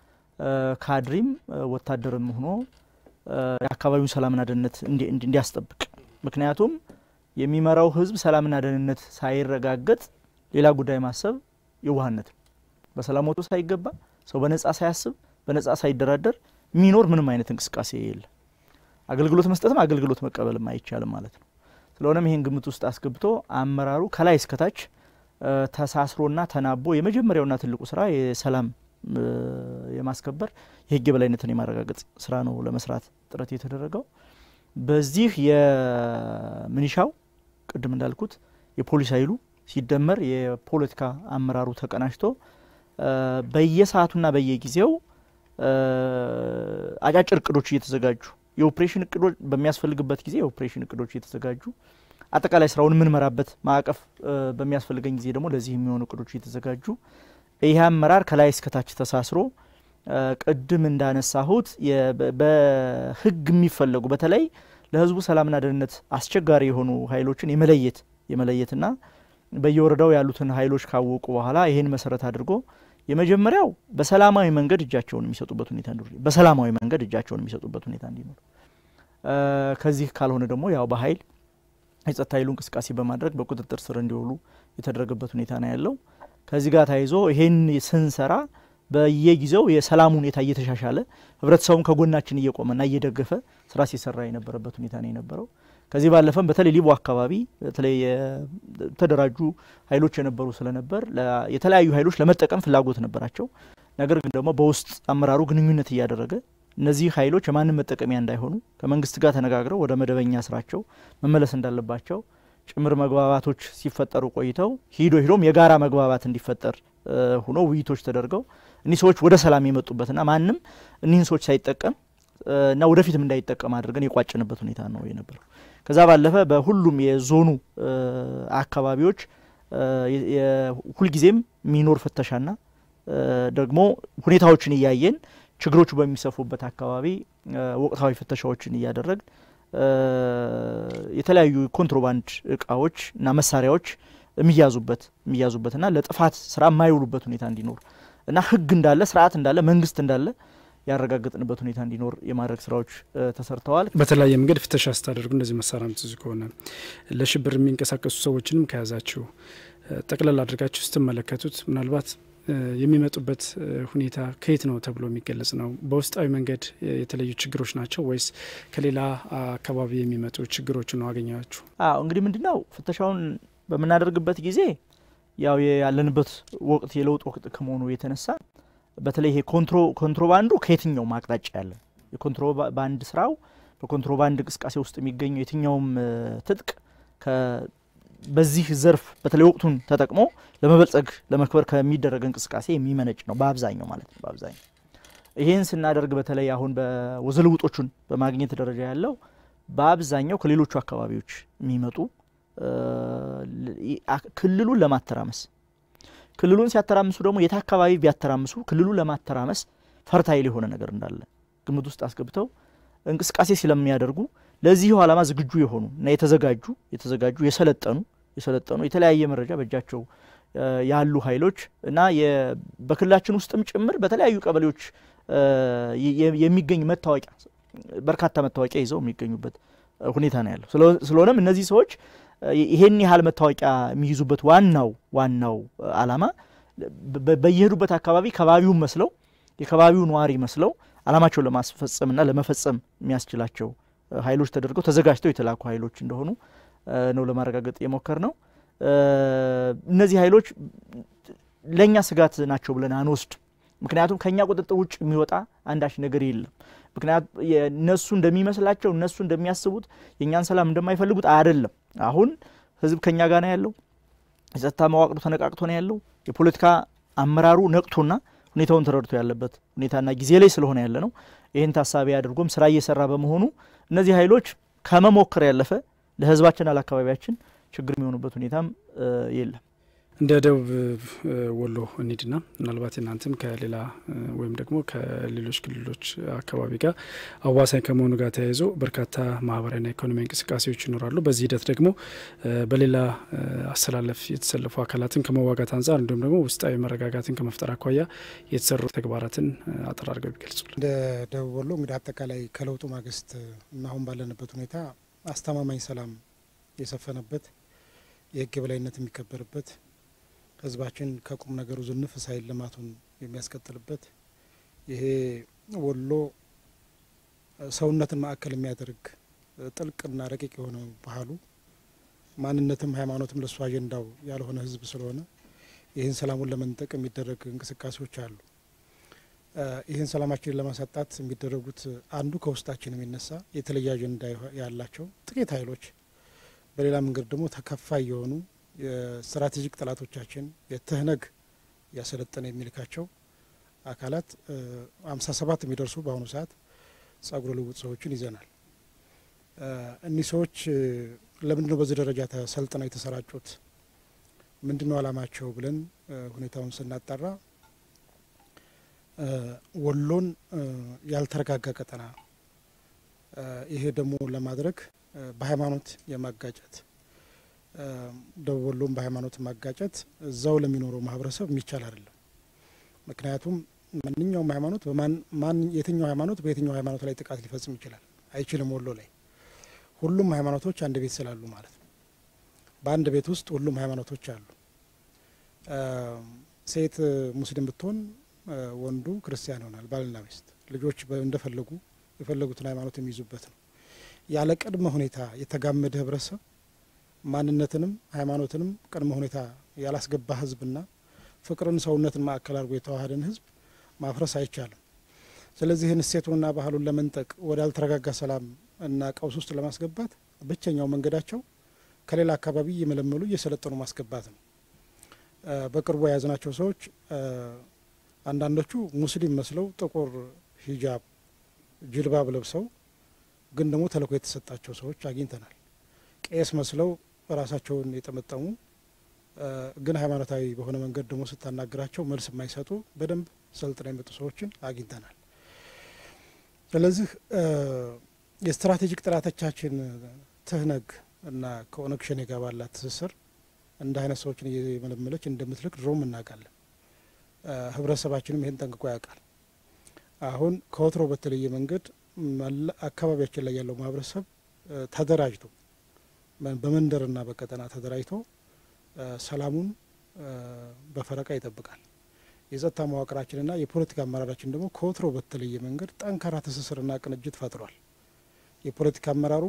ካድሪም ወታደርም ሆኖ የአካባቢውን ሰላምና ደህንነት እንዲያስጠብቅ ምክንያቱም የሚመራው ህዝብ ሰላምና ደህንነት ሳይረጋገጥ ሌላ ጉዳይ ማሰብ የዋህነት ነው። በሰላም ወጥቶ ሳይገባ ሰው በነጻ ሳያስብ በነጻ ሳይደራደር የሚኖር ምንም አይነት እንቅስቃሴ የለም። አገልግሎት መስጠትም አገልግሎት መቀበልም አይቻልም ማለት ነው። ስለሆነም ይህን ግምት ውስጥ አስገብቶ አመራሩ ከላይ እስከታች ተሳስሮና ተናቦ የመጀመሪያውና ትልቁ ስራ የሰላም የማስከበር የህግ የበላይነትን የማረጋገጥ ስራ ነው ለመስራት ጥረት የተደረገው። በዚህ የሚኒሻው ቅድም እንዳልኩት የፖሊስ ኃይሉ ሲደመር የፖለቲካ አመራሩ ተቀናጅቶ በየሰዓቱና በየጊዜው አጫጭር እቅዶች እየተዘጋጁ የኦፕሬሽን እቅዶች በሚያስፈልግበት ጊዜ የኦፕሬሽን እቅዶች እየተዘጋጁ አጠቃላይ ስራውን የምንመራበት ማዕቀፍ በሚያስፈልገኝ ጊዜ ደግሞ ለዚህ የሚሆኑ እቅዶች እየተዘጋጁ ይህ አመራር ከላይ እስከታች ተሳስሮ ቅድም እንዳነሳሁት በህግ የሚፈለጉ በተለይ ለህዝቡ ሰላምና ደህንነት አስቸጋሪ የሆኑ ኃይሎችን የመለየት የመለየትና በየወረዳው ያሉትን ኃይሎች ካወቁ በኋላ ይህን መሰረት አድርጎ የመጀመሪያው በሰላማዊ መንገድ እጃቸውን የሚሰጡበት ሁኔታ እንዲኖር በሰላማዊ መንገድ እጃቸውን የሚሰጡበት ሁኔታ እንዲኖር ከዚህ ካልሆነ ደግሞ ያው በኃይል የጸጥታ ኃይሉ እንቅስቃሴ በማድረግ በቁጥጥር ስር እንዲውሉ የተደረገበት ሁኔታ ነው ያለው። ከዚህ ጋር ተያይዞ ይሄን ስንሰራ በየጊዜው የሰላም ሁኔታ እየተሻሻለ ህብረተሰቡም ከጎናችን እየቆመና እየደገፈ ስራ ሲሰራ የነበረበት ሁኔታ ነው የነበረው። ከዚህ ባለፈም በተለይ ሊቦ አካባቢ በተለይ የተደራጁ ኃይሎች የነበሩ ስለነበር የተለያዩ ኃይሎች ለመጠቀም ፍላጎት ነበራቸው። ነገር ግን ደግሞ በውስጥ አመራሩ ግንኙነት እያደረገ እነዚህ ኃይሎች የማንም መጠቀሚያ እንዳይሆኑ ከመንግስት ጋር ተነጋግረው ወደ መደበኛ ስራቸው መመለስ እንዳለባቸው ጭምር መግባባቶች ሲፈጠሩ ቆይተው ሂዶ ሂዶም የጋራ መግባባት እንዲፈጠር ሆኖ ውይይቶች ተደርገው እኒህ ሰዎች ወደ ሰላም የመጡበትና ማንም እኒህን ሰዎች ሳይጠቀም እና ወደፊትም እንዳይጠቀም አድርገን የቋጭንበት ሁኔታ ነው የነበረው። ከዛ ባለፈ በሁሉም የዞኑ አካባቢዎች ሁልጊዜም የሚኖር ፍተሻና ደግሞ ሁኔታዎችን እያየን ችግሮቹ በሚሰፉበት አካባቢ ወቅታዊ ፍተሻዎችን እያደረግን የተለያዩ ኮንትሮባንድ እቃዎች እና መሳሪያዎች የሚያዙበት የሚያዙበትና ለጥፋት ስራ የማይውሉበት ሁኔታ እንዲኖር እና ህግ እንዳለ ስርዓት እንዳለ መንግስት እንዳለ ያረጋገጥንበት ሁኔታ እንዲኖር የማድረግ ስራዎች ተሰርተዋል። በተለያየ መንገድ ፍተሻ ስታደርጉ እንደዚህ መሳሪያ ምትይዙ ከሆነ ለሽብር የሚንቀሳቀሱ ሰዎችንም ከያዛችሁ ጠቅለል አድርጋችሁ ስትመለከቱት ምናልባት የሚመጡበት ሁኔታ ከየት ነው ተብሎ የሚገለጽ ነው? በውስጣዊ መንገድ የተለዩ ችግሮች ናቸው ወይስ ከሌላ አካባቢ የሚመጡ ችግሮች ነው አገኛችሁ? አዎ እንግዲህ ምንድነው ፍተሻውን በምናደርግበት ጊዜ ያው ያለንበት ወቅት የለውጥ ወቅት ከመሆኑ የተነሳ በተለይ ይሄ ኮንትሮባንዱ ከየትኛውም አቅጣጫ ያለ የኮንትሮባንድ ስራው በኮንትሮባንድ እንቅስቃሴ ውስጥ የሚገኘው የትኛውም ትጥቅ በዚህ ዘርፍ በተለይ ወቅቱን ተጠቅሞ ለመበልጸግ ለመክበር ከሚደረግ እንቅስቃሴ የሚመነጭ ነው በአብዛኛው ማለት ነው። በአብዛኛው ይህን ስናደርግ በተለይ አሁን በወዘልውጦቹን በማግኘት ደረጃ ያለው በአብዛኛው ከሌሎቹ አካባቢዎች የሚመጡ ክልሉን ለማተራመስ ክልሉን ሲያተራምሱ ደግሞ የት አካባቢ ቢያተራምሱ ክልሉን ለማተራመስ ፈርታይል የሆነ ነገር እንዳለ ግምት ውስጥ አስገብተው እንቅስቃሴ ስለሚያደርጉ ለዚሁ ዓላማ ዝግጁ የሆኑ እና የተዘጋጁ የተዘጋጁ የሰለጠኑ የሰለጠኑ የተለያየ መረጃ በእጃቸው ያሉ ኃይሎች እና በክልላችን ውስጥም ጭምር በተለያዩ ቀበሌዎች የሚገኝ መታወቂያ በርካታ መታወቂያ ይዘው የሚገኙበት ሁኔታ ነው ያለው። ስለሆነም እነዚህ ሰዎች ይሄን ያህል መታወቂያ የሚይዙበት ዋናው ዋናው ዓላማ በየሄዱበት አካባቢ ከባቢውን መስለው የከባቢው ነዋሪ መስለው ዓላማቸውን ለማስፈጸምና ለመፈጸም የሚያስችላቸው ኃይሎች ተደርገው ተዘጋጅተው የተላኩ ኃይሎች እንደሆኑ ነው ለማረጋገጥ የሞከር ነው። እነዚህ ኃይሎች ለእኛ ስጋት ናቸው ብለን አንወስድ። ምክንያቱም ከእኛ ቁጥጥር ውጭ የሚወጣ አንዳች ነገር የለም። ምክንያቱም እነሱ እንደሚመስላቸው እነሱ እንደሚያስቡት የእኛን ሰላም እንደማይፈልጉት አይደለም። አሁን ህዝብ ከእኛ ጋር ነው ያለው። የጸጥታ መዋቅሩ ተነቃቅቶ ነው ያለው። የፖለቲካ አመራሩ ነቅቶና ሁኔታውን ተረድቶ ያለበት ሁኔታና ጊዜ ላይ ስለሆነ ያለ ነው። ይህን ታሳቢ አድርጎም ስራ እየሰራ በመሆኑ እነዚህ ኃይሎች ከመሞከር ያለፈ ለህዝባችን አለአካባቢያችን ችግር የሚሆኑበት ሁኔታም የለም። እንደ ደቡብ ወሎ እንሂድና ምናልባት እናንተም ከሌላ ወይም ደግሞ ከሌሎች ክልሎች አካባቢ ጋር አዋሳኝ ከመሆኑ ጋር ተያይዞ በርካታ ማህበራዊና ኢኮኖሚያዊ እንቅስቃሴዎች ይኖራሉ። በዚህ ሂደት ደግሞ በሌላ አሰላለፍ የተሰለፉ አካላትን ከመዋጋት አንጻር እንዲሁም ደግሞ ውስጣዊ መረጋጋትን ከመፍጠር አኳያ የተሰሩ ተግባራትን አጠር አድርገው ቢገልጹልን። እንደ ደቡብ ወሎ እንግዲህ አጠቃላይ ከለውጡ ማግስት እና አሁን ባለንበት ሁኔታ አስተማማኝ ሰላም የሰፈነበት የህግ የበላይነት የሚከበርበት ህዝባችን ከቁም ነገሩ ዝንፍ ሳይል ልማቱን የሚያስቀጥልበት ይሄ ወሎ ሰውነትን ማዕከል የሚያደርግ ጥልቅና ረቂቅ የሆነ ባህሉ ማንነትም ሃይማኖትም ለእሱ አጀንዳው ያልሆነ ህዝብ ስለሆነ ይህን ሰላሙን ለመንጠቅ የሚደረግ እንቅስቃሴዎች አሉ። ይህን ሰላማችንን ለማሳጣት የሚደረጉት አንዱ ከውስጣችን የሚነሳ የተለየ አጀንዳ ያላቸው ጥቂት ኃይሎች፣ በሌላ መንገድ ደግሞ ተከፋይ የሆኑ የስትራቴጂክ ጠላቶቻችን የትህነግ እያሰለጠነ የሚልካቸው አካላት አምሳ ሰባት የሚደርሱ በአሁኑ ሰዓት ጸጉረ ልውጥ ሰዎችን ይዘናል። እኒህ ሰዎች ለምንድን ነው በዚህ ደረጃ ተሰልጥነው የተሰራጩት? ምንድን ነው አላማቸው ብለን ሁኔታውን ስናጣራ ወሎን ያልተረጋጋ ቀጠና ይሄ ደግሞ ለማድረግ በሃይማኖት የማጋጨት ደቡብ ወሎም በሃይማኖት ማጋጨት እዛው ለሚኖረው ማህበረሰብ የሚቻል አይደለም። ምክንያቱም ማንኛውም ሃይማኖት በማን የትኛው ሃይማኖት በየትኛው ሃይማኖት ላይ ጥቃት ሊፈጽም ይችላል? አይችልም። ወሎ ላይ ሁሉም ሃይማኖቶች አንድ ቤት ስላሉ ማለት ነው። በአንድ ቤት ውስጥ ሁሉም ሃይማኖቶች አሉ። ሴት ሙስሊም ብትሆን ወንዱ ክርስቲያን ይሆናል። ባልና ሚስት ልጆች እንደፈለጉ የፈለጉትን ሃይማኖት የሚይዙበት ነው። ያለ ቅድመ ሁኔታ የተጋመደ ህብረተሰብ ማንነትንም ሃይማኖትንም ቅድመ ሁኔታ ያላስገባ ህዝብና ፍቅርን፣ ሰውነትን ማዕከል አድርጎ የተዋሃደን ህዝብ ማፍረስ አይቻልም። ስለዚህ ይህን እሴቱንና ባህሉን ለመንጠቅ ወደ አልተረጋጋ ሰላም እና ቀውስ ውስጥ ለማስገባት ብቸኛው መንገዳቸው ከሌላ አካባቢ እየመለመሉ እየሰለጠኑ ማስገባት ነው። በቅርቡ የያዝናቸው ሰዎች አንዳንዶቹ ሙስሊም መስለው ጥቁር ሂጃብ ጅልባብ ለብሰው ግን ደግሞ ተልእኮ የተሰጣቸው ሰዎች አግኝተናል። ቄስ መስለው ራሳቸውን የጠመጠሙ ግን ሃይማኖታዊ በሆነ መንገድ ደግሞ ስታናግራቸው መልስ የማይሰጡ በደንብ ሰልጥነው የመጡ ሰዎችን አግኝተናል። ስለዚህ የስትራቴጂክ ጥራቶቻችን ትህነግ እና ከኦነግ ሸኔ ጋር ባላት ትስስር እንደ አይነት ሰዎችን እየመለመለች እንደምትልክ ድሮም እናውቃለን። ህብረተሰባችንም ይህን ጠንቅቆ ያውቃል። አሁን ከወትሮ በተለየ መንገድ አካባቢያችን ላይ ያለው ማህበረሰብ ተደራጅቶ በመንደርና በቀጠና ተደራጅቶ ሰላሙን በፈረቃ ይጠብቃል። የጸጥታ መዋቅራችንና የፖለቲካ አመራራችን ደግሞ ከወትሮ በተለየ መንገድ ጠንካራ ትስስርና ቅንጅት ፈጥሯል። የፖለቲካ አመራሩም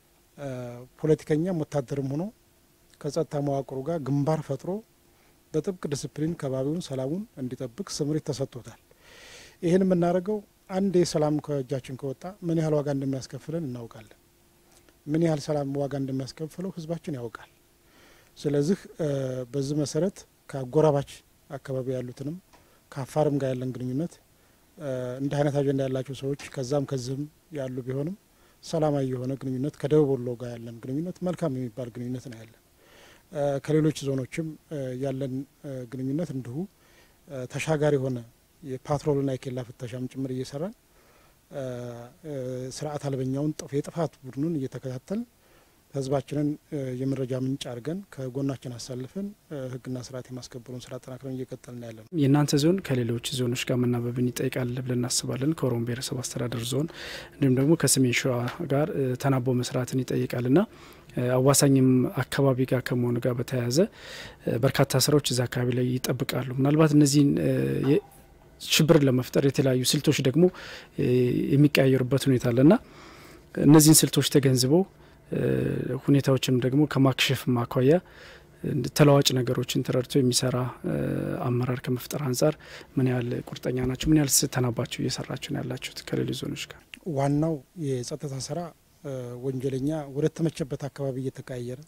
ፖለቲከኛም ወታደርም ሆኖ ከጸጥታ መዋቅሩ ጋር ግንባር ፈጥሮ በጥብቅ ዲስፕሊን ከባቢውን ሰላሙን እንዲጠብቅ ስምሪት ተሰጥቶታል። ይህን የምናደርገው አንድ ሰላም ከእጃችን ከወጣ ምን ያህል ዋጋ እንደሚያስከፍለን እናውቃለን። ምን ያህል ሰላም ዋጋ እንደሚያስከፍለው ህዝባችን ያውቃል። ስለዚህ በዚህ መሰረት ከአጎራባች አካባቢ ያሉትንም ከአፋርም ጋር ያለን ግንኙነት እንደ አይነት አጀንዳ ያላቸው ሰዎች ከዛም ከዚህም ያሉ ቢሆንም ሰላማዊ የሆነ ግንኙነት ከደቡብ ወሎ ጋር ያለን ግንኙነት መልካም የሚባል ግንኙነት ነው ያለን። ከሌሎች ዞኖችም ያለን ግንኙነት እንዲሁ ተሻጋሪ የሆነ የፓትሮልና የኬላ ፍተሻም ጭምር እየሰራን ስርዓት አልበኛውን የጥፋት ቡድኑን እየተከታተል ህዝባችንን የመረጃ ምንጭ አድርገን ከጎናችን አሳልፈን ህግና ስርዓት የማስከበሩን ስራ አጠናክረን እየቀጠልን ያለ ነው። የእናንተ ዞን ከሌሎች ዞኖች ጋር መናበብን ይጠይቃል ብለን እናስባለን። ከኦሮሞ ብሔረሰብ አስተዳደር ዞን እንዲሁም ደግሞ ከሰሜን ሸዋ ጋር ተናቦ መስራትን ይጠይቃልና አዋሳኝም አካባቢ ጋር ከመሆኑ ጋር በተያያዘ በርካታ ስራዎች እዛ አካባቢ ላይ ይጠብቃሉ። ምናልባት እነዚህን ሽብርን ለመፍጠር የተለያዩ ስልቶች ደግሞ የሚቀያየሩበት ሁኔታ አለና እነዚህን ስልቶች ተገንዝበው ሁኔታዎችንም ደግሞ ከማክሸፍ ማኳያ ተለዋጭ ነገሮችን ተረድቶ የሚሰራ አመራር ከመፍጠር አንጻር ምን ያህል ቁርጠኛ ናቸው? ምን ያህል ስተናባችሁ እየሰራችሁ ነው ያላችሁት ከሌሎች ዞኖች ጋር? ዋናው የጸጥታ ስራ ወንጀለኛ ወደ ተመቸበት አካባቢ እየተቀያየረ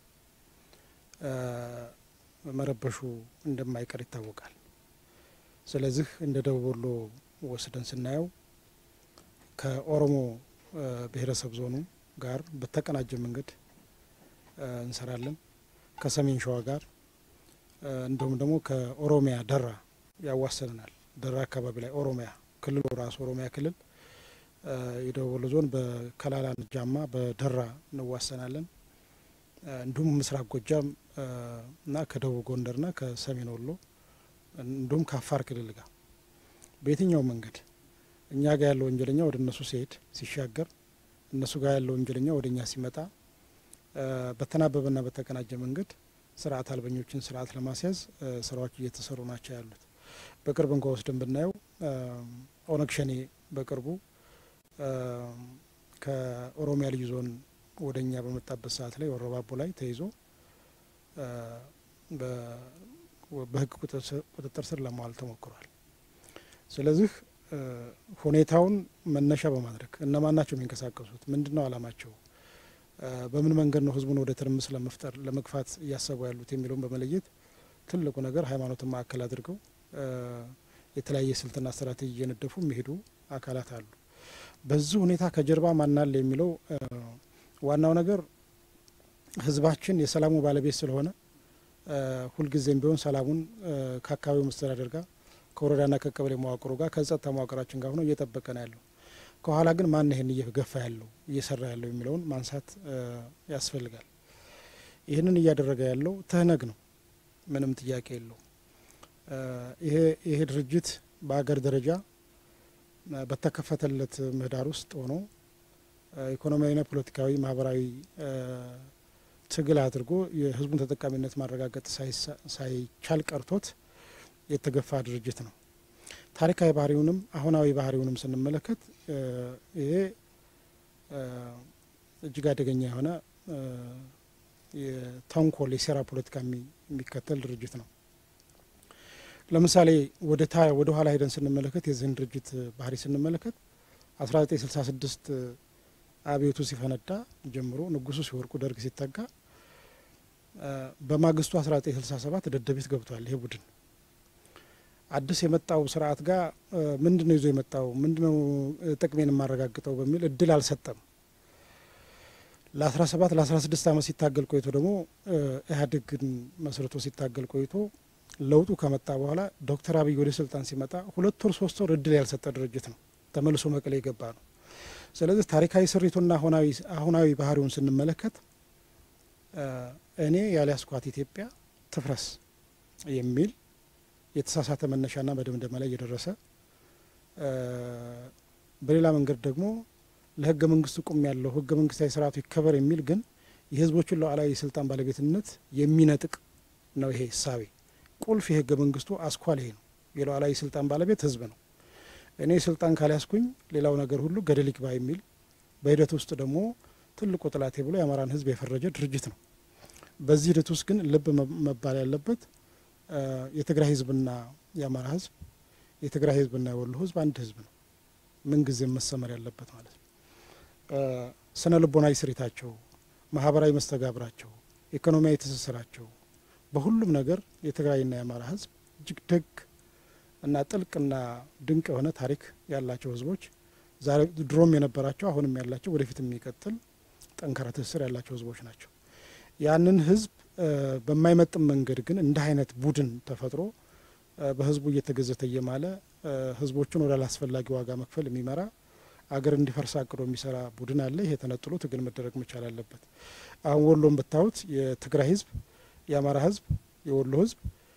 መረበሹ እንደማይቀር ይታወቃል። ስለዚህ እንደ ደቡብ ወሎ ወስደን ስናየው ከኦሮሞ ብሔረሰብ ዞኑ ጋር በተቀናጀ መንገድ እንሰራለን። ከሰሜን ሸዋ ጋር እንዲሁም ደግሞ ከኦሮሚያ ደራ ያዋሰንናል። ደራ አካባቢ ላይ ኦሮሚያ ክልሉ ራሱ ኦሮሚያ ክልል የደቡብ ወሎ ዞን በከላላ ጃማ በደራ እንዋሰናለን። እንዲሁም ምስራቅ ጎጃም እና ከደቡብ ጎንደርና ከሰሜን ወሎ እንዲሁም ከአፋር ክልል ጋር በየትኛው መንገድ እኛ ጋር ያለው ወንጀለኛ ወደ እነሱ ሲሄድ ሲሻገር እነሱ ጋር ያለው ወንጀለኛ ወደ እኛ ሲመጣ በተናበበና በተቀናጀ መንገድ ስርዓት አልበኞችን ስርዓት ለማስያዝ ስራዎች እየተሰሩ ናቸው ያሉት። በቅርብ እንኳ ወስደን ብናየው ኦነግ ሸኔ በቅርቡ ከኦሮሚያ ልዩ ዞን ወደ እኛ በመጣበት ሰዓት ላይ ወረባቦ ላይ ተይዞ በሕግ ቁጥጥር ስር ለማዋል ተሞክሯል። ስለዚህ ሁኔታውን መነሻ በማድረግ እነማን ናቸው የሚንቀሳቀሱት? ምንድን ነው አላማቸው? በምን መንገድ ነው ህዝቡን ወደ ትርምስ ለመፍጠር ለመግፋት እያሰቡ ያሉት የሚለውን በመለየት ትልቁ ነገር ሃይማኖትን ማዕከል አድርገው የተለያየ ስልትና ስትራቴጂ እየነደፉ የሚሄዱ አካላት አሉ። በዚህ ሁኔታ ከጀርባ ማናለ የሚለው ዋናው ነገር ህዝባችን የሰላሙ ባለቤት ስለሆነ ሁልጊዜም ቢሆን ሰላሙን ከአካባቢው መስተዳደር ጋር ከወረዳና ከቀበሌ መዋቅሩ ጋር ከጸጥታ መዋቅራችን ጋር ሆኖ እየጠበቀ ነው ያለው። ከኋላ ግን ማን ይህን እየገፋ ያለው እየሰራ ያለው የሚለውን ማንሳት ያስፈልጋል። ይህንን እያደረገ ያለው ትህነግ ነው። ምንም ጥያቄ የለው። ይሄ ይሄ ድርጅት በአገር ደረጃ በተከፈተለት ምህዳር ውስጥ ሆኖ ኢኮኖሚያዊና ፖለቲካዊ፣ ማህበራዊ ትግል አድርጎ የህዝቡን ተጠቃሚነት ማረጋገጥ ሳይቻል ቀርቶት የተገፋ ድርጅት ነው። ታሪካዊ ባህሪውንም አሁናዊ ባህሪውንም ስንመለከት ይሄ እጅግ አደገኛ የሆነ የተንኮል የሴራ ፖለቲካ የሚከተል ድርጅት ነው። ለምሳሌ ወደ ታ ወደ ኋላ ሄደን ስንመለከት የዚህን ድርጅት ባህሪ ስንመለከት አስራ ዘጠኝ ስልሳ ስድስት አብዮቱ ሲፈነዳ ጀምሮ ንጉሱ ሲወርቁ ደርግ ሲተጋ በማግስቱ አስራ ዘጠኝ ስልሳ ሰባት ደደቢት ገብቷል። ይሄ ቡድን አዲስ የመጣው ስርዓት ጋር ምንድን ነው ይዞ የመጣው ምንድን ነው ጥቅሜን የማረጋግጠው በሚል እድል አልሰጠም። ለአስራ ሰባት ለአስራ ስድስት አመት ሲታገል ቆይቶ ደግሞ ኢህአዴግን መስርቶ ሲታገል ቆይቶ ለውጡ ከመጣ በኋላ ዶክተር አብይ ወደ ስልጣን ሲመጣ ሁለት ወር ሶስት ወር እድል ያልሰጠ ድርጅት ነው። ተመልሶ መቀሌ የገባ ነው። ስለዚህ ታሪካዊ ስሪቱና አሁናዊ ባህሪውን ስንመለከት እኔ ያልያዝኳት ኢትዮጵያ ትፍረስ የሚል የተሳሳተ መነሻና መደምደማ ላይ እየደረሰ በሌላ መንገድ ደግሞ ለህገ መንግስቱ ቁም ያለው ህገ መንግስታዊ ስርዓቱ ይከበር የሚል ግን የህዝቦቹን ሉዓላዊ የስልጣን ባለቤትነት የሚነጥቅ ነው። ይሄ እሳቤ ቁልፍ የህገ መንግስቱ አስኳል ይሄ ነው። የሉዓላዊ ስልጣን ባለቤት ህዝብ ነው። እኔ ስልጣን ካልያዝኩኝ ሌላው ነገር ሁሉ ገደል ይግባ የሚል በሂደት ውስጥ ደግሞ ትልቁ ጥላቴ ብሎ የአማራን ህዝብ የፈረጀ ድርጅት ነው። በዚህ ሂደት ውስጥ ግን ልብ መባል ያለበት የትግራይ ህዝብና የአማራ ህዝብ የትግራይ ህዝብና የወሎ ህዝብ አንድ ህዝብ ነው። ምን ጊዜም መሰመር ያለበት ማለት ነው። ስነ ልቦናዊ ስሪታቸው፣ ማህበራዊ መስተጋብራቸው፣ ኢኮኖሚያዊ ትስስራቸው በሁሉም ነገር የትግራይና የአማራ ህዝብ እጅግ ደግ እና ጥልቅና ድንቅ የሆነ ታሪክ ያላቸው ህዝቦች ዛሬ ድሮም የነበራቸው አሁንም ያላቸው ወደፊት የሚቀጥል ጠንካራ ትስስር ያላቸው ህዝቦች ናቸው። ያንን ህዝብ በማይመጥን መንገድ ግን እንደ አይነት ቡድን ተፈጥሮ በህዝቡ እየተገዘተ እየማለ ህዝቦቹን ወደ አላስፈላጊ ዋጋ መክፈል የሚመራ አገር እንዲፈርስ አቅዶ የሚሰራ ቡድን አለ። ይሄ ተነጥሎ ትግል መደረግ መቻል አለበት። አሁን ወሎን ብታዩት የትግራይ ህዝብ፣ የአማራ ህዝብ፣ የወሎ ህዝብ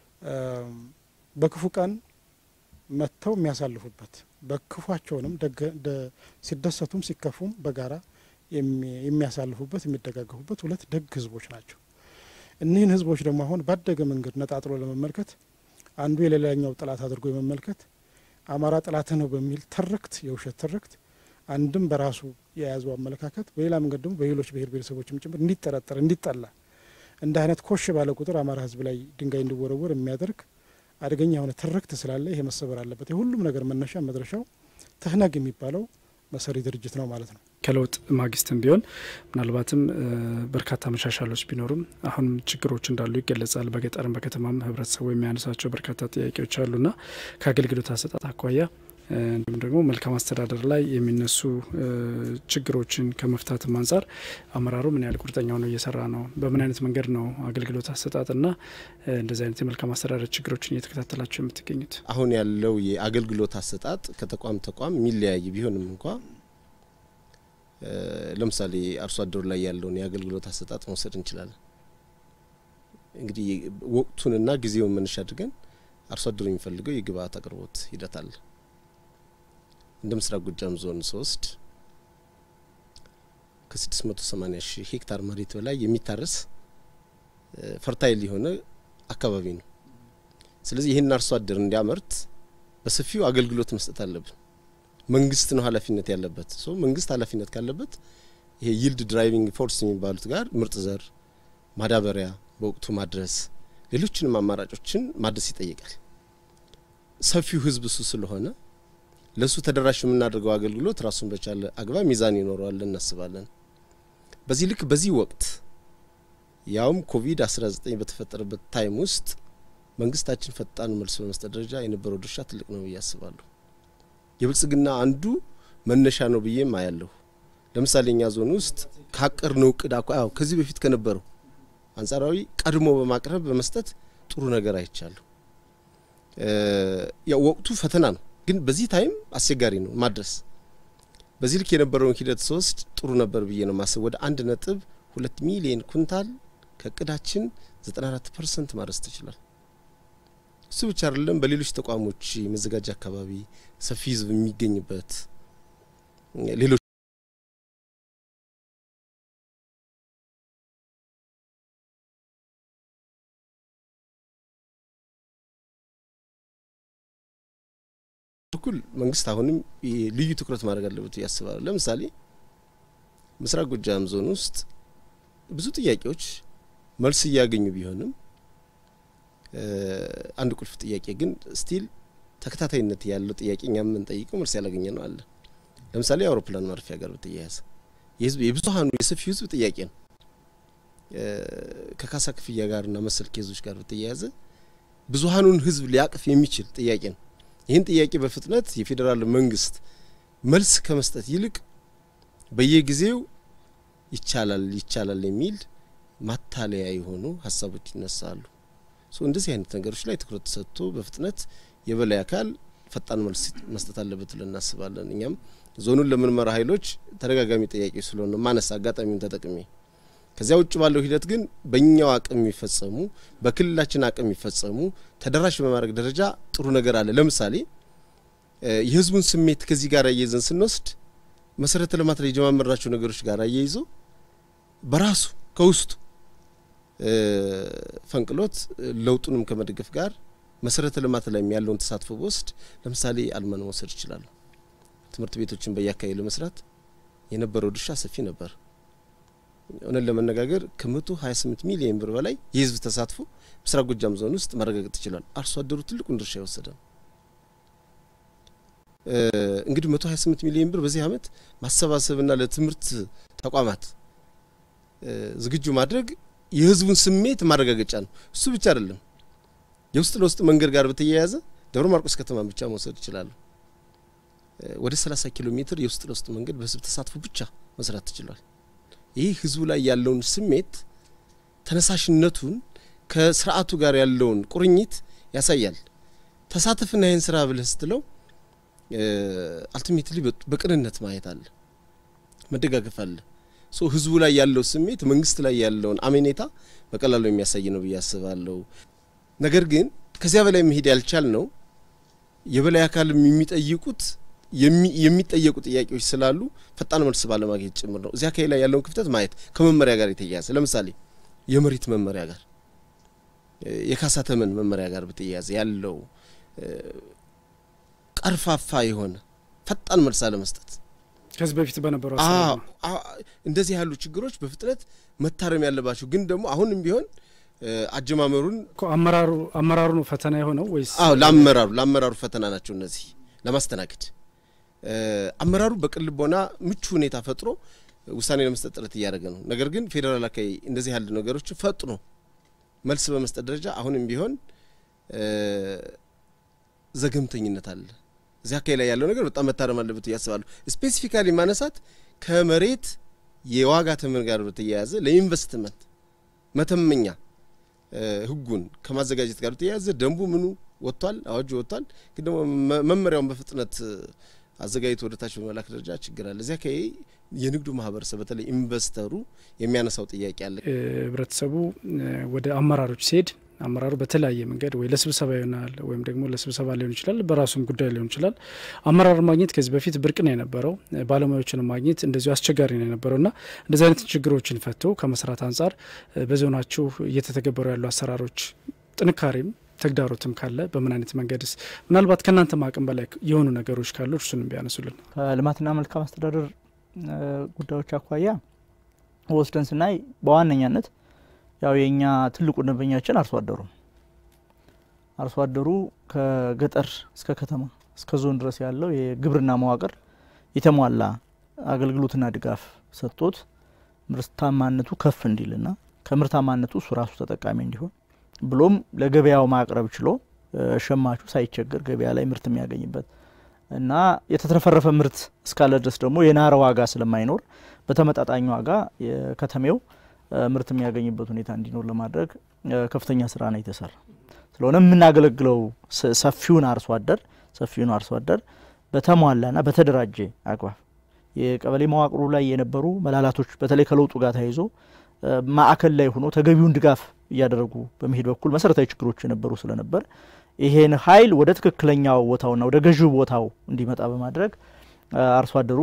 በክፉ ቀን መጥተው የሚያሳልፉበት በክፏቸውንም ሲደሰቱም ሲከፉም በጋራ የሚያሳልፉበት የሚደጋገፉበት ሁለት ደግ ህዝቦች ናቸው። እኒህን ህዝቦች ደግሞ አሁን ባደገ መንገድ ነጣጥሎ ለመመልከት አንዱ የሌላኛው ጠላት አድርጎ የመመልከት አማራ ጠላትህ ነው በሚል ትርክት የውሸት ትርክት አንድም በራሱ የያዘው አመለካከት በሌላ መንገድ ደግሞ በሌሎች ብሔር ብሔረሰቦችም ጭምር እንዲጠረጠር እንዲጠላ እንደ አይነት ኮሽ ባለ ቁጥር አማራ ህዝብ ላይ ድንጋይ እንዲወረወር የሚያደርግ አደገኛ የሆነ ትርክት ስላለ ይሄ መሰበር አለበት። የሁሉም ነገር መነሻ መድረሻው ትህነግ የሚባለው መሰሪ ድርጅት ነው ማለት ነው። ከለውጥ ማግስትም ቢሆን ምናልባትም በርካታ መሻሻሎች ቢኖሩም አሁንም ችግሮች እንዳሉ ይገለጻል። በገጠርም በከተማም ህብረተሰቡ የሚያነሳቸው በርካታ ጥያቄዎች አሉና ከአገልግሎት አሰጣጥ አኳያ እንዲሁም ደግሞ መልካም አስተዳደር ላይ የሚነሱ ችግሮችን ከመፍታትም አንጻር አመራሩ ምን ያህል ቁርጠኛ ሆኖ እየሰራ ነው? በምን አይነት መንገድ ነው አገልግሎት አሰጣጥና እንደዚህ አይነት የመልካም አስተዳደር ችግሮችን እየተከታተላቸው የምትገኙት? አሁን ያለው የአገልግሎት አሰጣጥ ከተቋም ተቋም የሚለያይ ቢሆንም እንኳ ለምሳሌ አርሶ አደሩ ላይ ያለውን የአገልግሎት አሰጣጥ መውሰድ እንችላለን። እንግዲህ ወቅቱንና ጊዜውን መነሻ አድርገን አርሶ አደሩ የሚፈልገው የግብአት አቅርቦት ሂደት አለ። እንደ ምስራቅ ጎጃም ዞን ስወስድ ከ680 ሺህ ሄክታር መሬት በላይ የሚታረስ ፈርታይል የሆነ አካባቢ ነው። ስለዚህ ይህን አርሶ አደር እንዲያመርት በሰፊው አገልግሎት መስጠት አለብን። መንግስት ነው ኃላፊነት ያለበት። ሶ መንግስት ኃላፊነት ካለበት ይሄ ይልድ ድራይቪንግ ፎርስ የሚባሉት ጋር ምርጥ ዘር፣ ማዳበሪያ በወቅቱ ማድረስ፣ ሌሎችንም አማራጮችን ማድረስ ይጠይቃል። ሰፊው ህዝብ እሱ ስለሆነ ለሱ ተደራሽ የምናደርገው አገልግሎት ራሱን በቻለ አግባብ ሚዛን ይኖረዋል እናስባለን። በዚህ ልክ በዚህ ወቅት ያውም ኮቪድ 19 በተፈጠረበት ታይም ውስጥ መንግስታችን ፈጣን መልስ በመስጠት ደረጃ የነበረው ድርሻ ትልቅ ነው ብዬ አስባለሁ። የብልጽግና አንዱ መነሻ ነው ብዬም አያለሁ። ለምሳሌ እኛ ዞን ውስጥ ካቀርነው እቅድ አኳ ያው ከዚህ በፊት ከነበረው አንጻራዊ ቀድሞ በማቅረብ በመስጠት ጥሩ ነገር አይቻለሁ። ያው ወቅቱ ፈተና ነው፣ ግን በዚህ ታይም አስቸጋሪ ነው ማድረስ። በዚህ ልክ የነበረውን ሂደት ስወስድ ጥሩ ነበር ብዬ ነው ማስብ። ወደ አንድ ነጥብ ሁለት ሚሊየን ኩንታል ከእቅዳችን 94 ፐርሰንት ማድረስ ተችሏል። እሱ ብቻ አይደለም። በሌሎች ተቋሞች መዘጋጃ አካባቢ ሰፊ ህዝብ የሚገኝበት ሌሎች በኩል መንግስት አሁንም ልዩ ትኩረት ማድረግ አለበት ያስባሉ። ለምሳሌ ምስራቅ ጎጃም ዞን ውስጥ ብዙ ጥያቄዎች መልስ እያገኙ ቢሆንም አንድ ቁልፍ ጥያቄ ግን ስቲል ተከታታይነት ያለው ጥያቄ እኛ የምንጠይቀው መልስ ያላገኘ ነው አለ። ለምሳሌ የአውሮፕላን ማረፊያ ጋር በተያያዘ የህዝብ የብዙሀኑ የሰፊው ህዝብ ጥያቄ ነው። ከካሳ ክፍያ ጋርና መሰል ኬዞች ጋር በተያያዘ ብዙሀኑን ህዝብ ሊያቅፍ የሚችል ጥያቄ ነው። ይህን ጥያቄ በፍጥነት የፌዴራል መንግስት መልስ ከመስጠት ይልቅ በየጊዜው ይቻላል ይቻላል የሚል ማታለያ የሆኑ ሀሳቦች ይነሳሉ። እንደዚህ አይነት ነገሮች ላይ ትኩረት ተሰጥቶ በፍጥነት የበላይ አካል ፈጣን መልስ መስጠት አለበት ብለን እናስባለን። እኛም ዞኑን ለምርመራ ኃይሎች ተደጋጋሚ ጥያቄዎች ስለሆነ ማነስ አጋጣሚውን ተጠቅሜ ከዚያ ውጭ ባለው ሂደት ግን በእኛው አቅም የሚፈጸሙ በክልላችን አቅም የሚፈጸሙ ተደራሽ በማድረግ ደረጃ ጥሩ ነገር አለ። ለምሳሌ የህዝቡን ስሜት ከዚህ ጋር አያይዘን ስንወስድ መሰረተ ልማት ላይ የጀማመርናቸው ነገሮች ጋር አያይዞ በራሱ ከውስጡ ፈንቅሎት ለውጡንም ከመደገፍ ጋር መሰረተ ልማት ላይ ያለውን ተሳትፎ በወስድ ለምሳሌ አልማን መውሰድ ይችላሉ። ትምህርት ቤቶችን በየአካባቢ ለመስራት የነበረው ድርሻ ሰፊ ነበር። እውነት ለመነጋገር ከመቶ ሀያ ስምንት ሚሊዮን ብር በላይ የህዝብ ተሳትፎ ምስራቅ ጎጃም ዞን ውስጥ ማረጋገጥ ይችላል። አርሶ አደሩ ትልቁን ድርሻ የወሰደ ነው። እንግዲህ መቶ ሀያ ስምንት ሚሊዮን ብር በዚህ አመት ማሰባሰብና ለትምህርት ተቋማት ዝግጁ ማድረግ የህዝቡን ስሜት ማረጋገጫ ነው። እሱ ብቻ አይደለም። የውስጥ ለውስጥ መንገድ ጋር በተያያዘ ደብረ ማርቆስ ከተማን ብቻ መውሰድ ይችላሉ። ወደ 30 ኪሎ ሜትር የውስጥ ለውስጥ መንገድ በህዝብ ተሳትፎ ብቻ መስራት ትችሏል። ይህ ህዝቡ ላይ ያለውን ስሜት ተነሳሽነቱን ከስርዓቱ ጋር ያለውን ቁርኝት ያሳያል። ተሳተፍና ይህን ስራ ብለህ ስትለው አልቲሜትሊ በቅንነት ማየት አለ፣ መደጋገፍ አለ። ሶ ህዝቡ ላይ ያለው ስሜት መንግስት ላይ ያለውን አሜኔታ በቀላሉ የሚያሳይ ነው ብዬ አስባለሁ። ነገር ግን ከዚያ በላይ መሄድ ያልቻል ነው የበላይ አካልም የሚጠይቁት የሚጠየቁ ጥያቄዎች ስላሉ ፈጣን መልስ ባለማግኘት ጭምር ነው። እዚያ አካባቢ ላይ ያለውን ክፍተት ማየት ከመመሪያ ጋር የተያያዘ ለምሳሌ የመሬት መመሪያ ጋር የካሳ ተመን መመሪያ ጋር በተያያዘ ያለው ቀርፋፋ የሆነ ፈጣን መልስ አለመስጠት ከዚህ በፊት በነበረው እንደዚህ ያሉ ችግሮች በፍጥነት መታረም ያለባቸው ግን ደግሞ አሁንም ቢሆን አጀማመሩን አመራሩ አመራሩ ነው ፈተና የሆነው ወይስ? አዎ ለአመራሩ ለአመራሩ ፈተና ናቸው እነዚህ ለማስተናገድ አመራሩ በቅን ልቦና ምቹ ሁኔታ ፈጥሮ ውሳኔ ለመስጠት ጥረት እያደረገ ነው። ነገር ግን ፌዴራል አካባቢ እንደዚህ ያሉ ነገሮች ፈጥኖ መልስ በመስጠት ደረጃ አሁንም ቢሆን ዘገምተኝነት አለ። እዚህ አካባቢ ላይ ያለው ነገር በጣም መታረም አለበት እያስባለሁ። ስፔሲፊካሊ ማነሳት ከመሬት የዋጋ ተመን ጋር በተያያዘ ለኢንቨስትመንት መተመኛ ህጉን ከማዘጋጀት ጋር በተያያዘ ደንቡ ምኑ ወጥቷል፣ አዋጁ ወጥቷል። ግን ደግሞ መመሪያውን በፍጥነት አዘጋጅቶ ወደ ታች በመላክ ደረጃ ችግር አለ። እዚያ አካባቢ የንግዱ ማህበረሰብ በተለይ ኢንቨስተሩ የሚያነሳው ጥያቄ አለ። ህብረተሰቡ ወደ አመራሮች ሲሄድ አመራሩ በተለያየ መንገድ ወይ ለስብሰባ ይሆናል ወይም ደግሞ ለስብሰባ ሊሆን ይችላል፣ በራሱም ጉዳይ ሊሆን ይችላል። አመራር ማግኘት ከዚህ በፊት ብርቅ ነው የነበረው። ባለሙያዎችን ማግኘት እንደዚሁ አስቸጋሪ ነው የነበረው እና እንደዚህ አይነት ችግሮችን ፈቶ ከመስራት አንጻር በዞናችሁ እየተተገበሩ ያሉ አሰራሮች ጥንካሬም ተግዳሮትም ካለ በምን አይነት መንገድስ ምናልባት ከእናንተ አቅም በላይ የሆኑ ነገሮች ካሉ እርሱንም ቢያነሱልን። ከልማትና መልካም አስተዳደር ጉዳዮች አኳያ ወስደን ስናይ በዋነኛነት ያው የእኛ ትልቁ ደንበኛችን አርሶ አደሩ አርሶ አደሩ ከገጠር እስከ ከተማ እስከ ዞን ድረስ ያለው የግብርና መዋቅር የተሟላ አገልግሎትና ድጋፍ ሰጥቶት ምርታማነቱ ከፍ እንዲልና ከምርታማነቱ እሱ ራሱ ተጠቃሚ እንዲሆን ብሎም ለገበያው ማቅረብ ችሎ ሸማቹ ሳይቸገር ገበያ ላይ ምርት የሚያገኝበት እና የተትረፈረፈ ምርት እስካለ ድረስ ደግሞ የናረ ዋጋ ስለማይኖር በተመጣጣኝ ዋጋ የከተሜው ምርት የሚያገኝበት ሁኔታ እንዲኖር ለማድረግ ከፍተኛ ስራ ነው የተሰራ። ስለሆነ የምናገለግለው ሰፊውን አርሶ አደር ሰፊውን አርሶ አደር በተሟላና በተደራጀ አግባብ የቀበሌ መዋቅሩ ላይ የነበሩ መላላቶች በተለይ ከለውጡ ጋር ተያይዞ ማዕከል ላይ ሆኖ ተገቢውን ድጋፍ እያደረጉ በመሄድ በኩል መሰረታዊ ችግሮች የነበሩ ስለነበር ይሄን ኃይል ወደ ትክክለኛው ቦታውና ወደ ገዢው ቦታው እንዲመጣ በማድረግ አርሶ አደሩ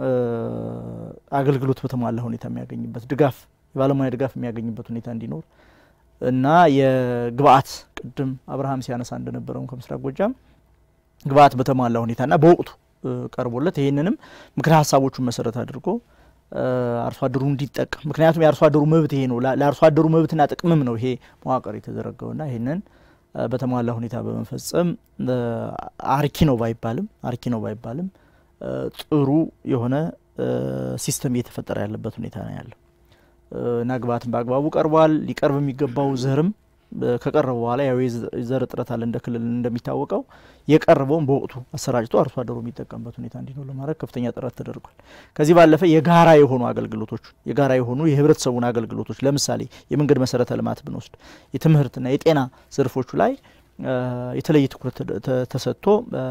አገልግሎት በተሟላ ሁኔታ የሚያገኝበት ድጋፍ የባለሙያ ድጋፍ የሚያገኝበት ሁኔታ እንዲኖር እና የግብአት ቅድም አብርሃም ሲያነሳ እንደነበረው ከምስራቅ ጎጃም ግብአት በተሟላ ሁኔታና በወቅቱ ቀርቦለት ይህንንም ምክረ ሀሳቦቹን መሰረት አድርጎ አርሶ አደሩ እንዲጠቀም ምክንያቱም የአርሶ አደሩ መብት ይሄ ነው። ለአርሶ አደሩ መብትና ጥቅምም ነው ይሄ መዋቅር የተዘረገውና ይህንን በተሟላ ሁኔታ በመፈጸም አርኪ ነው ባይባልም አርኪ ነው ባይባልም ጥሩ የሆነ ሲስተም እየተፈጠረ ያለበት ሁኔታ ነው ያለው እና ግብአትን በአግባቡ ቀርቧል። ሊቀርብ የሚገባው ዘርም ከቀረበ በኋላ ያው የዘር እጥረት አለ እንደ ክልል እንደሚታወቀው የቀረበውን በወቅቱ አሰራጭቶ አርሶ አደሩ የሚጠቀምበት ሁኔታ እንዲኖር ለማድረግ ከፍተኛ ጥረት ተደርጓል። ከዚህ ባለፈ የጋራ የሆኑ አገልግሎቶች የጋራ የሆኑ የህብረተሰቡን አገልግሎቶች ለምሳሌ የመንገድ መሰረተ ልማት ብንወስድ የትምህርትና የጤና ዘርፎቹ ላይ የተለየ ትኩረት ተሰጥቶ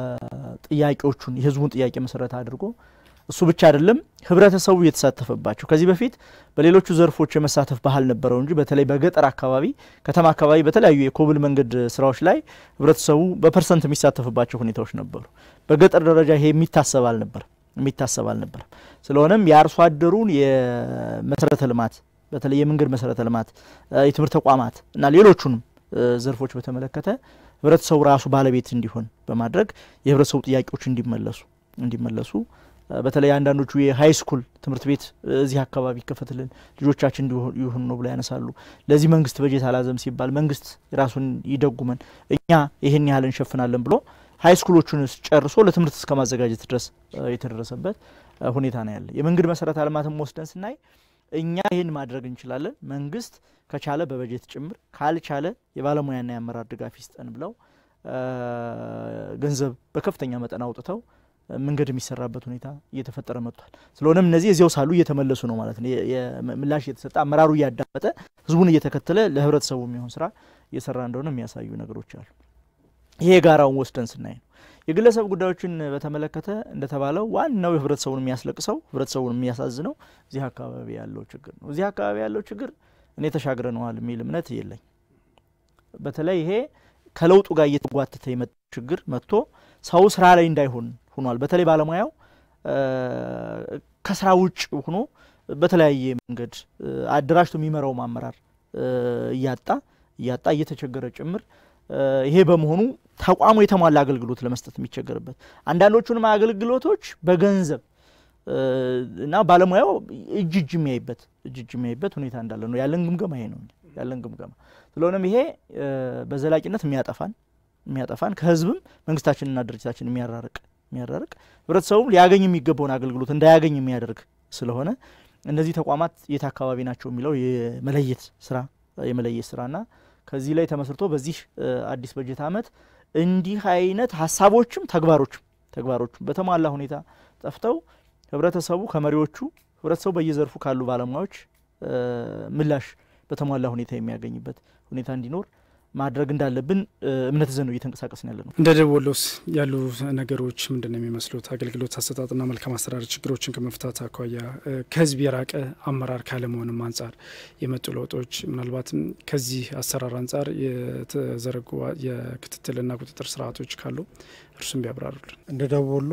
ጥያቄዎቹን የህዝቡን ጥያቄ መሰረት አድርጎ እሱ ብቻ አይደለም ህብረተሰቡ የተሳተፈባቸው ከዚህ በፊት በሌሎቹ ዘርፎች የመሳተፍ ባህል ነበረው እንጂ በተለይ በገጠር አካባቢ፣ ከተማ አካባቢ በተለያዩ የኮብል መንገድ ስራዎች ላይ ህብረተሰቡ በፐርሰንት የሚሳተፍባቸው ሁኔታዎች ነበሩ። በገጠር ደረጃ ይሄ የሚታሰብ አልነበር የሚታሰብ አልነበረም። ስለሆነም የአርሶ አደሩን የመሰረተ ልማት በተለይ የመንገድ መሰረተ ልማት፣ የትምህርት ተቋማት እና ሌሎቹንም ዘርፎች በተመለከተ ህብረተሰቡ ራሱ ባለቤት እንዲሆን በማድረግ የህብረተሰቡ ጥያቄዎች እንዲመለሱ እንዲመለሱ በተለይ አንዳንዶቹ የሀይ ስኩል ትምህርት ቤት እዚህ አካባቢ ይከፈትልን ልጆቻችን ይሁን ነው ብሎ ያነሳሉ። ለዚህ መንግስት በጀት አላዘም ሲባል መንግስት ራሱን ይደጉመን እኛ ይህን ያህል እንሸፍናለን ብሎ ሀይ ስኩሎቹን ጨርሶ ለትምህርት እስከ ማዘጋጀት ድረስ የተደረሰበት ሁኔታ ነው ያለ። የመንገድ መሰረተ ልማትም ወስደን ስናይ እኛ ይህን ማድረግ እንችላለን፣ መንግስት ከቻለ በበጀት ጭምር ካልቻለ የባለሙያና የአመራር ድጋፍ ይስጠን ብለው ገንዘብ በከፍተኛ መጠን አውጥተው መንገድ የሚሰራበት ሁኔታ እየተፈጠረ መጥቷል። ስለሆነም እነዚህ እዚያው ሳሉ እየተመለሱ ነው ማለት ነው። ምላሽ እየተሰጠ አመራሩ እያዳመጠ ህዝቡን እየተከተለ ለህብረተሰቡ የሚሆን ስራ እየሰራ እንደሆነ የሚያሳዩ ነገሮች አሉ። ይሄ የጋራውን ወስደን ስናይ ነው። የግለሰብ ጉዳዮችን በተመለከተ እንደተባለው ዋናው ህብረተሰቡን የሚያስለቅሰው ህብረተሰቡን የሚያሳዝነው እዚህ አካባቢ ያለው ችግር ነው። እዚህ አካባቢ ያለው ችግር እኔ ተሻግረነዋል የሚል እምነት የለኝ። በተለይ ይሄ ከለውጡ ጋር እየተጓተተ የመጣ ችግር መጥቶ ሰው ስራ ላይ እንዳይሆን ሆኗል። በተለይ ባለሙያው ከስራ ውጭ ሆኖ በተለያየ መንገድ አደራጅቶ የሚመራው አመራር እያጣ እያጣ እየተቸገረ ጭምር ይሄ በመሆኑ ተቋሙ የተሟላ አገልግሎት ለመስጠት የሚቸገርበት አንዳንዶቹንም አገልግሎቶች በገንዘብ እና ባለሙያው እጅ እጅ የሚያይበት እጅ እጅ የሚያይበት ሁኔታ እንዳለ ነው ያለን ግምገማ ይሄ ነው ያለን ግምገማ። ስለሆነም ይሄ በዘላቂነት የሚያጠፋን የሚያጠፋን ከህዝብም መንግስታችንና ድርጅታችን የሚያራርቅ የሚያራርቅ ህብረተሰቡም ሊያገኝ የሚገባውን አገልግሎት እንዳያገኝ የሚያደርግ ስለሆነ እነዚህ ተቋማት የት አካባቢ ናቸው የሚለው የመለየት ስራ የመለየት ስራና ከዚህ ላይ ተመስርቶ በዚህ አዲስ በጀት ዓመት እንዲህ አይነት ሀሳቦችም ተግባሮችም ተግባሮችም በተሟላ ሁኔታ ጠፍተው ህብረተሰቡ ከመሪዎቹ ህብረተሰቡ በየዘርፉ ካሉ ባለሙያዎች ምላሽ በተሟላ ሁኔታ የሚያገኝበት ሁኔታ እንዲኖር ማድረግ እንዳለብን እምነት ይዘን ነው እየተንቀሳቀስን ያለ ነው። እንደ ደቡብ ወሎስ ያሉ ነገሮች ምንድን ነው የሚመስሉት? አገልግሎት አሰጣጥና መልካም አስተዳደር ችግሮችን ከመፍታት አኳያ ከህዝብ የራቀ አመራር ካለመሆንም አንጻር የመጡ ለውጦች ምናልባትም ከዚህ አሰራር አንጻር የተዘረጉ የክትትልና ቁጥጥር ስርዓቶች ካሉ እርሱም ቢያብራሩልን። እንደ ደቡብ ወሎ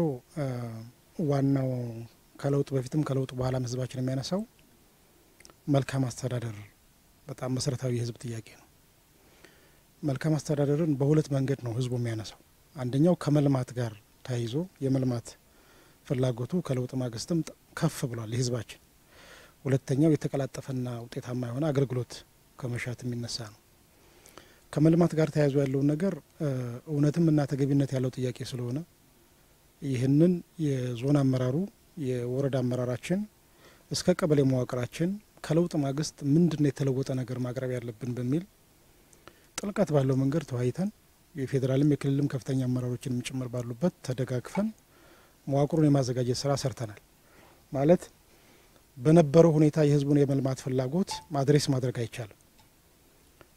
ዋናው ከለውጥ በፊትም ከለውጥ በኋላም ህዝባችን የሚያነሳው መልካም አስተዳደር በጣም መሰረታዊ የህዝብ ጥያቄ ነው። መልካም አስተዳደርን በሁለት መንገድ ነው ህዝቡ የሚያነሳው። አንደኛው ከመልማት ጋር ተያይዞ የመልማት ፍላጎቱ ከለውጥ ማግስትም ከፍ ብሏል የህዝባችን። ሁለተኛው የተቀላጠፈና ውጤታማ የሆነ አገልግሎት ከመሻት የሚነሳ ነው። ከመልማት ጋር ተያይዞ ያለውን ነገር እውነትም እና ተገቢነት ያለው ጥያቄ ስለሆነ ይህንን የዞን አመራሩ የወረዳ አመራራችን እስከ ቀበሌ መዋቅራችን ከለውጥ ማግስት ምንድን ነው የተለወጠ ነገር ማቅረብ ያለብን በሚል ጥልቀት ባለው መንገድ ተወያይተን የፌዴራልም የክልልም ከፍተኛ አመራሮችንም ጭምር ባሉበት ተደጋግፈን መዋቅሩን የማዘጋጀት ስራ ሰርተናል። ማለት በነበረው ሁኔታ የህዝቡን የመልማት ፍላጎት ማድሬስ ማድረግ አይቻልም።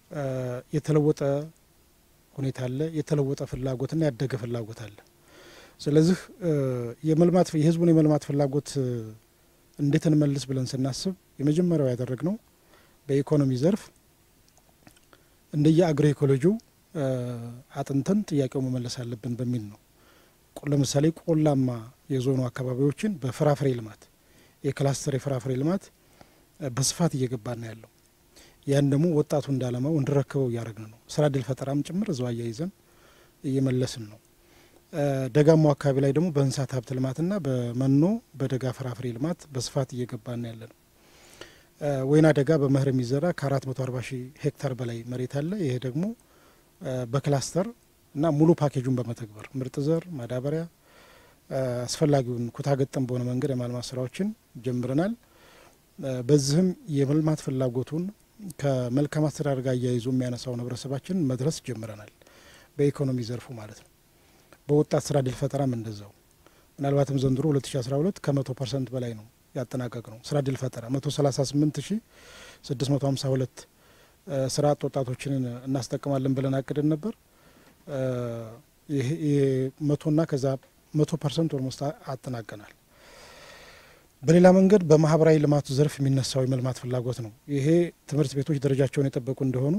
የተለወጠ ሁኔታ አለ፣ የተለወጠ ፍላጎትና ያደገ ፍላጎት አለ። ስለዚህ የመልማት የህዝቡን የመልማት ፍላጎት እንዴት እንመልስ ብለን ስናስብ የመጀመሪያው ያደረግነው በኢኮኖሚ ዘርፍ እንደየ አግሮ ኢኮሎጂው አጥንተን ጥያቄው መመለስ አለብን በሚል ነው። ለምሳሌ ቆላማ የዞኑ አካባቢዎችን በፍራፍሬ ልማት የክላስተር የፍራፍሬ ልማት በስፋት እየገባ ነው ያለው። ያን ደግሞ ወጣቱ እንዳለማው እንዲረክበው እያደረግን ነው። ስራ እድል ፈጠራም ጭምር እዛው አያይዘን እየመለስን ነው። ደጋማው አካባቢ ላይ ደግሞ በእንስሳት ሀብት ልማትና በመኖ በደጋ ፍራፍሬ ልማት በስፋት እየገባ ነው ያለ ነው። ወይና ደጋ በመኸር የሚዘራ ከአራት መቶ አርባ ሺህ ሄክታር በላይ መሬት አለ። ይሄ ደግሞ በክላስተር እና ሙሉ ፓኬጁን በመተግበር ምርጥ ዘር፣ ማዳበሪያ አስፈላጊውን ኩታ ገጠም በሆነ መንገድ የማልማት ስራዎችን ጀምረናል። በዚህም የመልማት ፍላጎቱን ከመልካም አስተዳደር ጋር እያይዞ የሚያነሳውን ህብረተሰባችን መድረስ ጀምረናል። በኢኮኖሚ ዘርፉ ማለት ነው። በወጣት ስራ እድል ፈጠራም እንደዛው ምናልባትም ዘንድሮ 2012 ከመቶ ፐርሰንት በላይ ነው ያጠናቀቅ ነው ስራ እድል ፈጠራ 138 ሺ 652 ስራ አጥ ወጣቶችን እናስጠቅማለን ብለን አቅድን ነበር። ይሄ መቶና ከዛ መቶ ፐርሰንት ኦልሞስት አጠናቀናል። በሌላ መንገድ በማህበራዊ ልማቱ ዘርፍ የሚነሳው የመልማት ፍላጎት ነው። ይሄ ትምህርት ቤቶች ደረጃቸውን የጠበቁ እንደሆኑ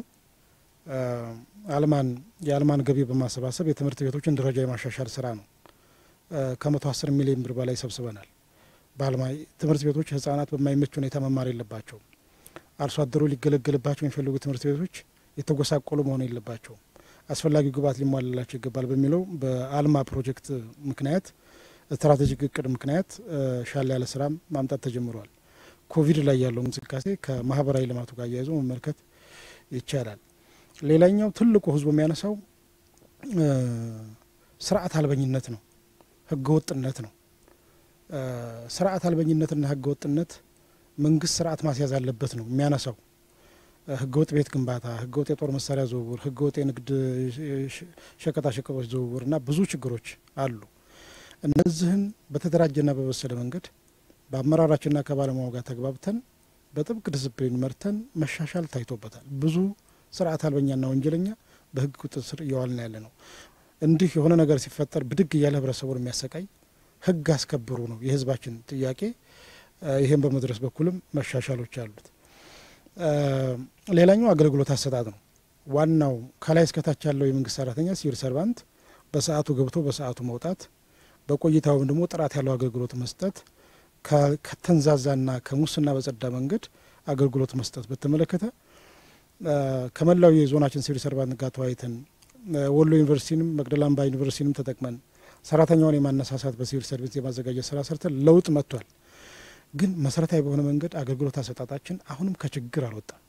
አልማን የአልማን ገቢ በማሰባሰብ የትምህርት ቤቶችን ደረጃ የማሻሻል ስራ ነው። ከመቶ አስር ሚሊዮን ብር በላይ ሰብስበናል። በአልማ ትምህርት ቤቶች ህጻናት በማይመች ሁኔታ መማር የለባቸውም። አርሶ አደሩ ሊገለገልባቸው የሚፈልጉ ትምህርት ቤቶች የተጎሳቆሉ መሆን የለባቸውም። አስፈላጊው ግብዓት ሊሟላላቸው ይገባል በሚለው በአልማ ፕሮጀክት ምክንያት ስትራቴጂክ እቅድ ምክንያት ሻል ያለ ስራ ማምጣት ተጀምሯል። ኮቪድ ላይ ያለው እንቅስቃሴ ከማህበራዊ ልማቱ ጋር እያይዞ መመልከት ይቻላል። ሌላኛው ትልቁ ህዝቡ የሚያነሳው ስርዓት አልበኝነት ነው፣ ህገ ወጥነት ነው። ስርዓት አልበኝነትና ህገ ወጥነት መንግስት ስርዓት ማስያዝ አለበት ነው የሚያነሳው። ህገወጥ ቤት ግንባታ፣ ህገወጥ የጦር መሳሪያ ዝውውር፣ ህገወጥ የንግድ ሸቀጣሸቀጦች ዝውውር እና ብዙ ችግሮች አሉ። እነዚህን በተደራጀና በበሰለ መንገድ በአመራራችንና ከባለሙያው ጋር ተግባብተን በጥብቅ ዲስፕሊን መርተን መሻሻል ታይቶበታል። ብዙ ስርዓት አልበኛና ወንጀለኛ በህግ ቁጥጥር ስር እየዋልን ያለ ነው። እንዲህ የሆነ ነገር ሲፈጠር ብድግ እያለ ህብረተሰቡን የሚያሰቃይ ህግ አስከብሩ ነው የህዝባችን ጥያቄ። ይህም በመድረስ በኩልም መሻሻሎች አሉት። ሌላኛው አገልግሎት አሰጣጥ ነው። ዋናው ከላይ እስከታች ያለው የመንግስት ሰራተኛ ሲቪል ሰርቫንት በሰዓቱ ገብቶ በሰዓቱ መውጣት፣ በቆይታውም ደግሞ ጥራት ያለው አገልግሎት መስጠት፣ ከተንዛዛና ከሙስና በጸዳ መንገድ አገልግሎት መስጠት በተመለከተ ከመላው የዞናችን ሲቪል ሰርቫንት ጋር ተወያይተን ወሎ ዩኒቨርሲቲንም መቅደላ አምባ ዩኒቨርሲቲንም ተጠቅመን ሰራተኛውን የማነሳሳት በሲቪል ሰርቪስ የማዘጋጀት ስራ ሰርተን ለውጥ መጥቷል። ግን መሰረታዊ በሆነ መንገድ አገልግሎት አሰጣጣችን አሁንም ከችግር አልወጣም።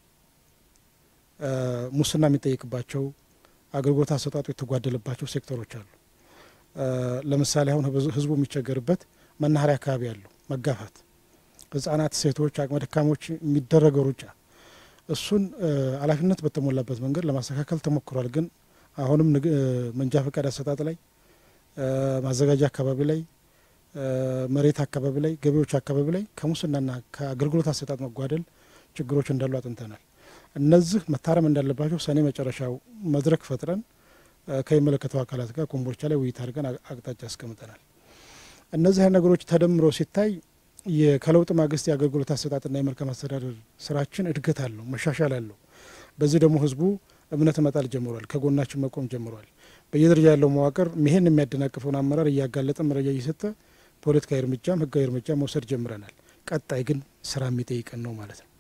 ሙስና የሚጠይቅባቸው አገልግሎት አሰጣጡ የተጓደለባቸው ሴክተሮች አሉ። ለምሳሌ አሁን ህዝቡ የሚቸገርበት መናኸሪያ አካባቢ ያለው መጋፋት፣ ህጻናት፣ ሴቶች፣ አቅመ ደካሞች የሚደረገው ሩጫ እሱን ኃላፊነት በተሞላበት መንገድ ለማስተካከል ተሞክሯል። ግን አሁንም መንጃ ፈቃድ አሰጣጥ ላይ ማዘጋጃ አካባቢ ላይ መሬት አካባቢ ላይ ገቢዎች አካባቢ ላይ ከሙስናና ከአገልግሎት አሰጣጥ መጓደል ችግሮች እንዳሉ አጥንተናል። እነዚህ መታረም እንዳለባቸው ሰኔ መጨረሻው መድረክ ፈጥረን ከሚመለከተው አካላት ጋር ኮምቦልቻ ላይ ውይይት አድርገን አቅጣጫ አስቀምጠናል። እነዚህ ነገሮች ተደምሮ ሲታይ ከለውጥ ማግስት የአገልግሎት አሰጣጥና የመልካም አስተዳደር ስራችን እድገት አለው፣ መሻሻል አለው። በዚህ ደግሞ ህዝቡ እምነት መጣል ጀምሯል፣ ከጎናችን መቆም ጀምሯል። በየደረጃ ያለው መዋቅር ይህን የሚያደናቅፈውን አመራር እያጋለጠ መረጃ እየሰጠ ፖለቲካዊ እርምጃም ህጋዊ እርምጃ መውሰድ ጀምረናል። ቀጣይ ግን ስራ የሚጠይቀን ነው ማለት ነው።